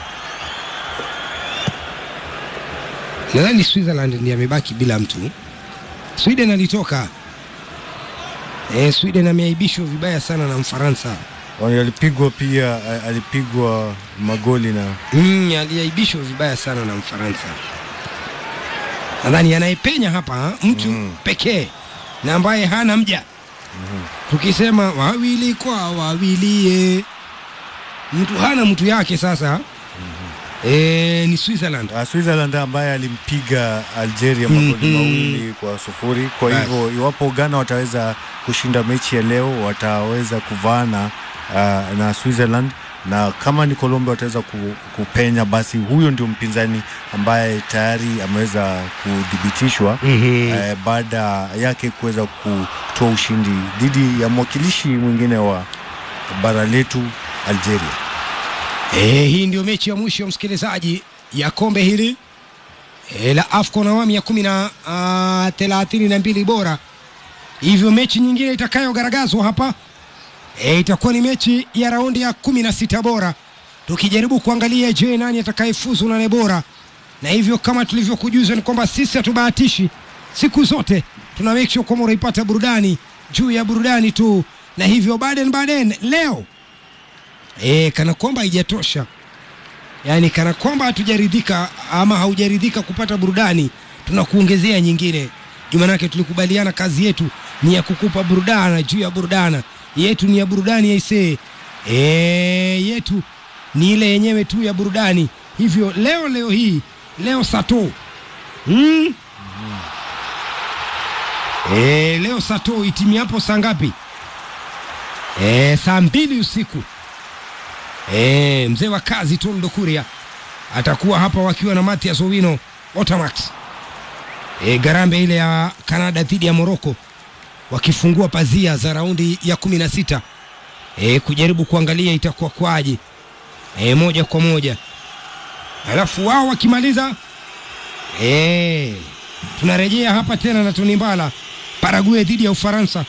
Nadhani Switzerland ndiye amebaki bila mtu. Sweden alitoka. E, Sweden ameaibishwa vibaya sana na Mfaransa. Wani Alipigwa pia a- alipigwa magoli na Mm, aliaibishwa vibaya sana na Mfaransa. Nadhani anayepenya hapa mtu Mm. pekee na ambaye hana mja. Tukisema wawili kwa wawilie, mtu hana mtu yake sasa. E, ni Switzerland. uh, Switzerland ambaye alimpiga Algeria magoli Mhm. mawili kwa sufuri. Kwa Basi. hivyo iwapo Ghana wataweza kushinda mechi ya leo wataweza kuvaana uh, na Switzerland na kama ni Colombia wataweza ku, kupenya, basi huyo ndio mpinzani ambaye tayari ameweza kudhibitishwa Mhm. eh, baada yake kuweza kutoa ushindi dhidi ya mwakilishi mwingine wa bara letu Algeria. E, hii ndio mechi ya mwisho msikilizaji ya kombe hili e, la AFCON awamu ya kumi na ah, thelathini na mbili bora. Hivyo mechi nyingine itakayogaragazwa hapa e, itakuwa ni mechi ya raundi ya kumi na sita bora, tukijaribu kuangalia je, nani atakayefuzu nane bora. Na hivyo kama tulivyokujuza ni kwamba sisi hatubahatishi, siku zote tuna make sure kwamba unaipata burudani juu ya burudani tu, na hivyo Baden Baden leo e, kana kwamba haijatosha yaani kana kwamba hatujaridhika ama haujaridhika kupata burudani tunakuongezea nyingine jumanake tulikubaliana kazi yetu ni ya kukupa burudana juu ya burudana yetu ni ya burudani yaisee e, yetu ni ile yenyewe tu ya burudani hivyo leo leo hii leo sato mm? e, leo sato itimiapo saa ngapi e, saa mbili usiku e, mzee wa kazi Toldo Kuria atakuwa hapa wakiwa na Matias Owino Otamax e, garambe ile ya Kanada dhidi ya Moroko wakifungua pazia za raundi ya kumi na sita e, kujaribu kuangalia itakuwa kwaje e, moja kwa moja alafu wao wakimaliza e, tunarejea hapa tena na Tony Mbala Paraguay dhidi ya Ufaransa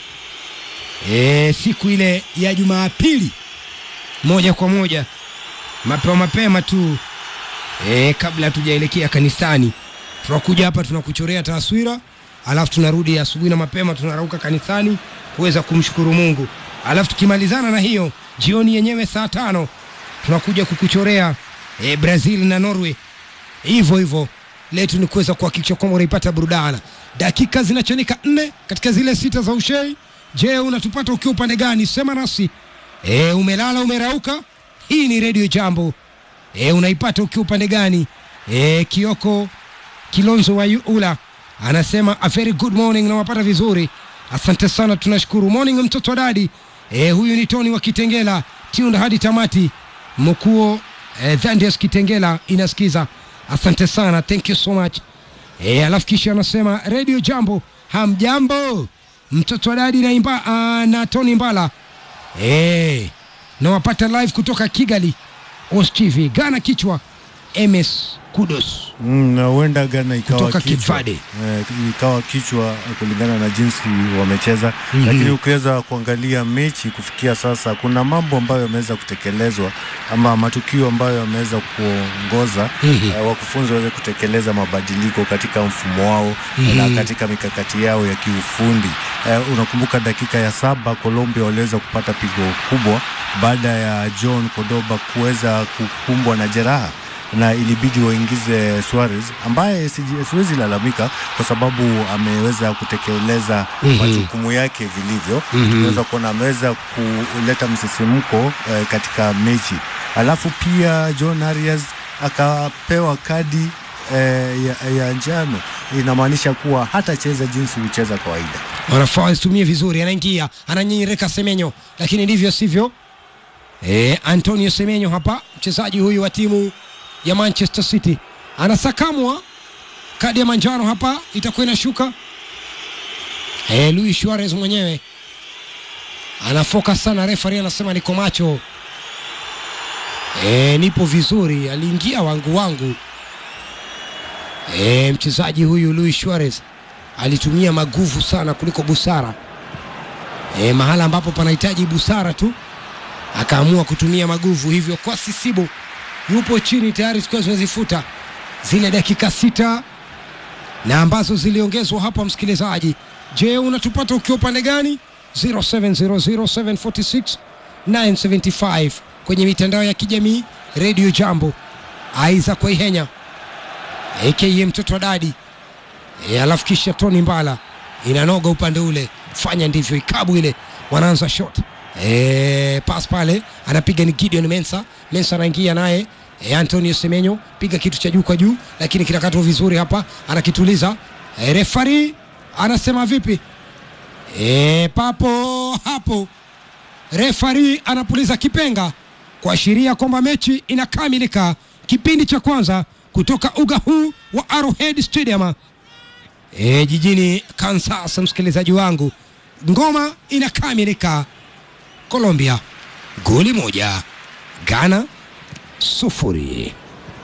e, siku ile ya Jumapili moja kwa moja mapema mapema tu e, kabla hatujaelekea kanisani tunakuja hapa tunakuchorea taswira alafu tunarudi asubuhi na mapema tunarauka kanisani kuweza kumshukuru mungu alafu tukimalizana na hiyo jioni yenyewe saa tano tunakuja kukuchorea e, brazil na norway hivyo hivyo letu ni kuweza kuhakikisha kwamba unaipata burudana dakika zinachanika nne katika zile sita za ushei je unatupata ukiwa upande gani sema nasi e, umelala umerauka hii ni redio jambo e, unaipata ukiwa upande gani e, kioko kilonzo wa ula anasema a very good morning nawapata vizuri asante sana tunashukuru morning mtoto wa dadi e, huyu ni tony wa kitengela tuned hadi tamati mkuo e, dhandias kitengela inasikiza asante sana thank you so much e, alafu kisha anasema redio jambo hamjambo mtoto wa dadi na, imba, uh, na tony mbala e, nawapata live kutoka kigali ostv gana kichwa ms kudos Mm, na huenda Ghana ikawa Kutoka kichwa, Kivade. eh, ikawa kichwa kulingana na jinsi wamecheza Mhm. lakini ukiweza kuangalia mechi kufikia sasa, kuna mambo ambayo yameweza kutekelezwa ama matukio ambayo yameweza kuongoza Mhm. eh, wakufunzi waweze kutekeleza mabadiliko katika mfumo wao na katika mikakati yao ya kiufundi. Eh, unakumbuka dakika ya saba Colombia waliweza kupata pigo kubwa baada ya John Cordoba kuweza kukumbwa na jeraha na ilibidi waingize Suarez ambaye siji- siwezi lalamika kwa sababu ameweza kutekeleza Mhm. majukumu yake vilivyo. Mhm. Unaweza kuona ameweza kuleta msisimko eh, katika mechi, alafu pia John Arias akapewa kadi eh, ya, ya njano, inamaanisha kuwa hatacheza jinsi hucheza kawaida. wanafaa wasitumie vizuri. Anaingia ananyinyirika Semenyo, lakini ndivyo sivyo. E, Antonio Semenyo hapa, mchezaji huyu wa timu ya Manchester City anasakamwa, kadi ya manjano hapa itakuwa inashuka. E, Luis Suarez mwenyewe anafoka sana, refari anasema niko macho. E, nipo vizuri, aliingia wangu wangu. E, mchezaji huyu Luis Suarez alitumia maguvu sana kuliko busara. E, mahala ambapo panahitaji busara tu akaamua kutumia maguvu, hivyo kwa Sisibu yupo chini tayari, zikiwa zimezifuta zile dakika sita na ambazo ziliongezwa hapa. Msikilizaji, je, unatupata ukiwa upande gani? 0700746975 kwenye mitandao ya kijamii Radio Jambo, Aiza Kwaihenya aka mtoto wa dadi e, alafu kisha Tony Mbala inanoga upande ule, fanya ndivyo, ikabu ile, wanaanza shot e, pas pale anapiga ni Gideon Mensa. Mensa anaingia naye e, Antonio Semenyo piga kitu cha juu kwa juu, lakini kinakatwa vizuri hapa, anakituliza e, refari anasema vipi? E, papo hapo refari anapuliza kipenga kuashiria kwamba mechi inakamilika, kipindi cha kwanza kutoka uga huu wa Arrowhead Stadium e, jijini Kansas. Msikilizaji wangu, ngoma inakamilika. Colombia goli moja, Ghana sufuri.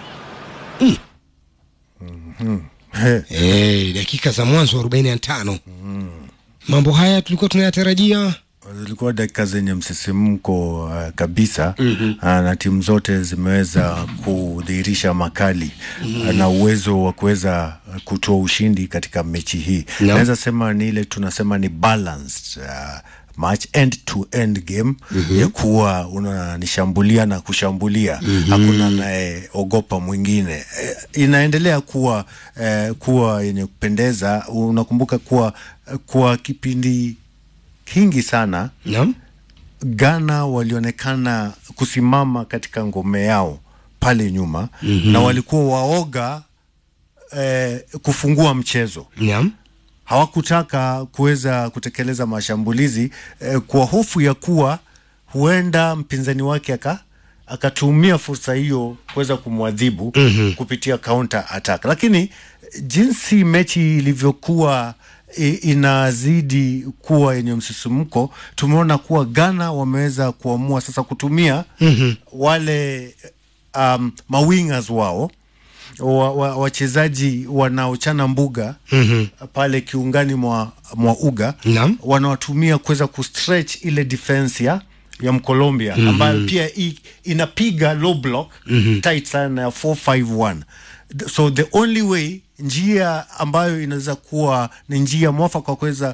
He, E, dakika za mwanzo 45 mambo haya tulikuwa tunayatarajia zilikuwa dakika zenye msisimko uh, kabisa mm-hmm. uh, na timu zote zimeweza kudhihirisha makali mm-hmm. uh, na uwezo wa kuweza uh, kutoa ushindi katika mechi hii No. naweza sema ni ile tunasema ni balanced uh, match end to end game mm-hmm. ya kuwa unanishambulia na kushambulia mm-hmm. hakuna anayeogopa mwingine eh, inaendelea kuwa eh, kuwa yenye kupendeza unakumbuka kuwa kuwa kipindi kingi sana naam Ghana walionekana kusimama katika ngome yao pale nyuma mm-hmm. na walikuwa waoga eh, kufungua mchezo naam hawakutaka kuweza kutekeleza mashambulizi eh, kwa hofu ya kuwa huenda mpinzani wake aka akatumia fursa hiyo kuweza kumwadhibu mm-hmm. kupitia counter attack, lakini jinsi mechi ilivyokuwa i- inazidi kuwa yenye msisimko, tumeona kuwa Ghana wameweza kuamua sasa kutumia mm-hmm. wale um, mawingers wao wa- wa- wachezaji wanaochana mbuga mm-hmm. pale kiungani mwa, mwa uga Naam. wanawatumia kuweza kustretch ile defense ya ya Mkolombia mm-hmm. ambayo pia i, inapiga low block mm-hmm. tight sana ya 451 so the only way njia ambayo inaweza kuwa ni njia mwafaka wa kuweza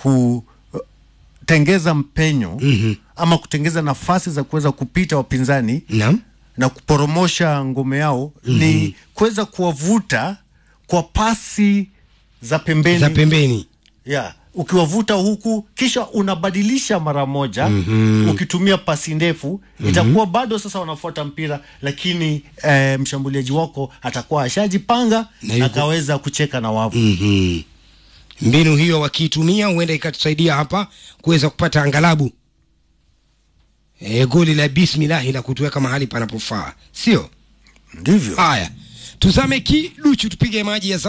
kutengeza mpenyo mm-hmm. ama kutengeza nafasi za kuweza kupita wapinzani naam na kuporomosha ngome yao mm-hmm. ni kuweza kuwavuta kwa pasi za pembeni za pembeni yeah. ukiwavuta huku kisha unabadilisha mara moja mm-hmm. ukitumia pasi ndefu mm-hmm. itakuwa bado sasa wanafuata mpira lakini eh, mshambuliaji wako atakuwa ashajipanga Na na yuko- akaweza kucheka na wavu Mhm. mbinu hiyo wakiitumia huenda ikatusaidia hapa kuweza kupata angalabu e, goli la bismillahi la kutuweka mahali panapofaa sio ndivyo haya tuzame kiduchu tupige maji ya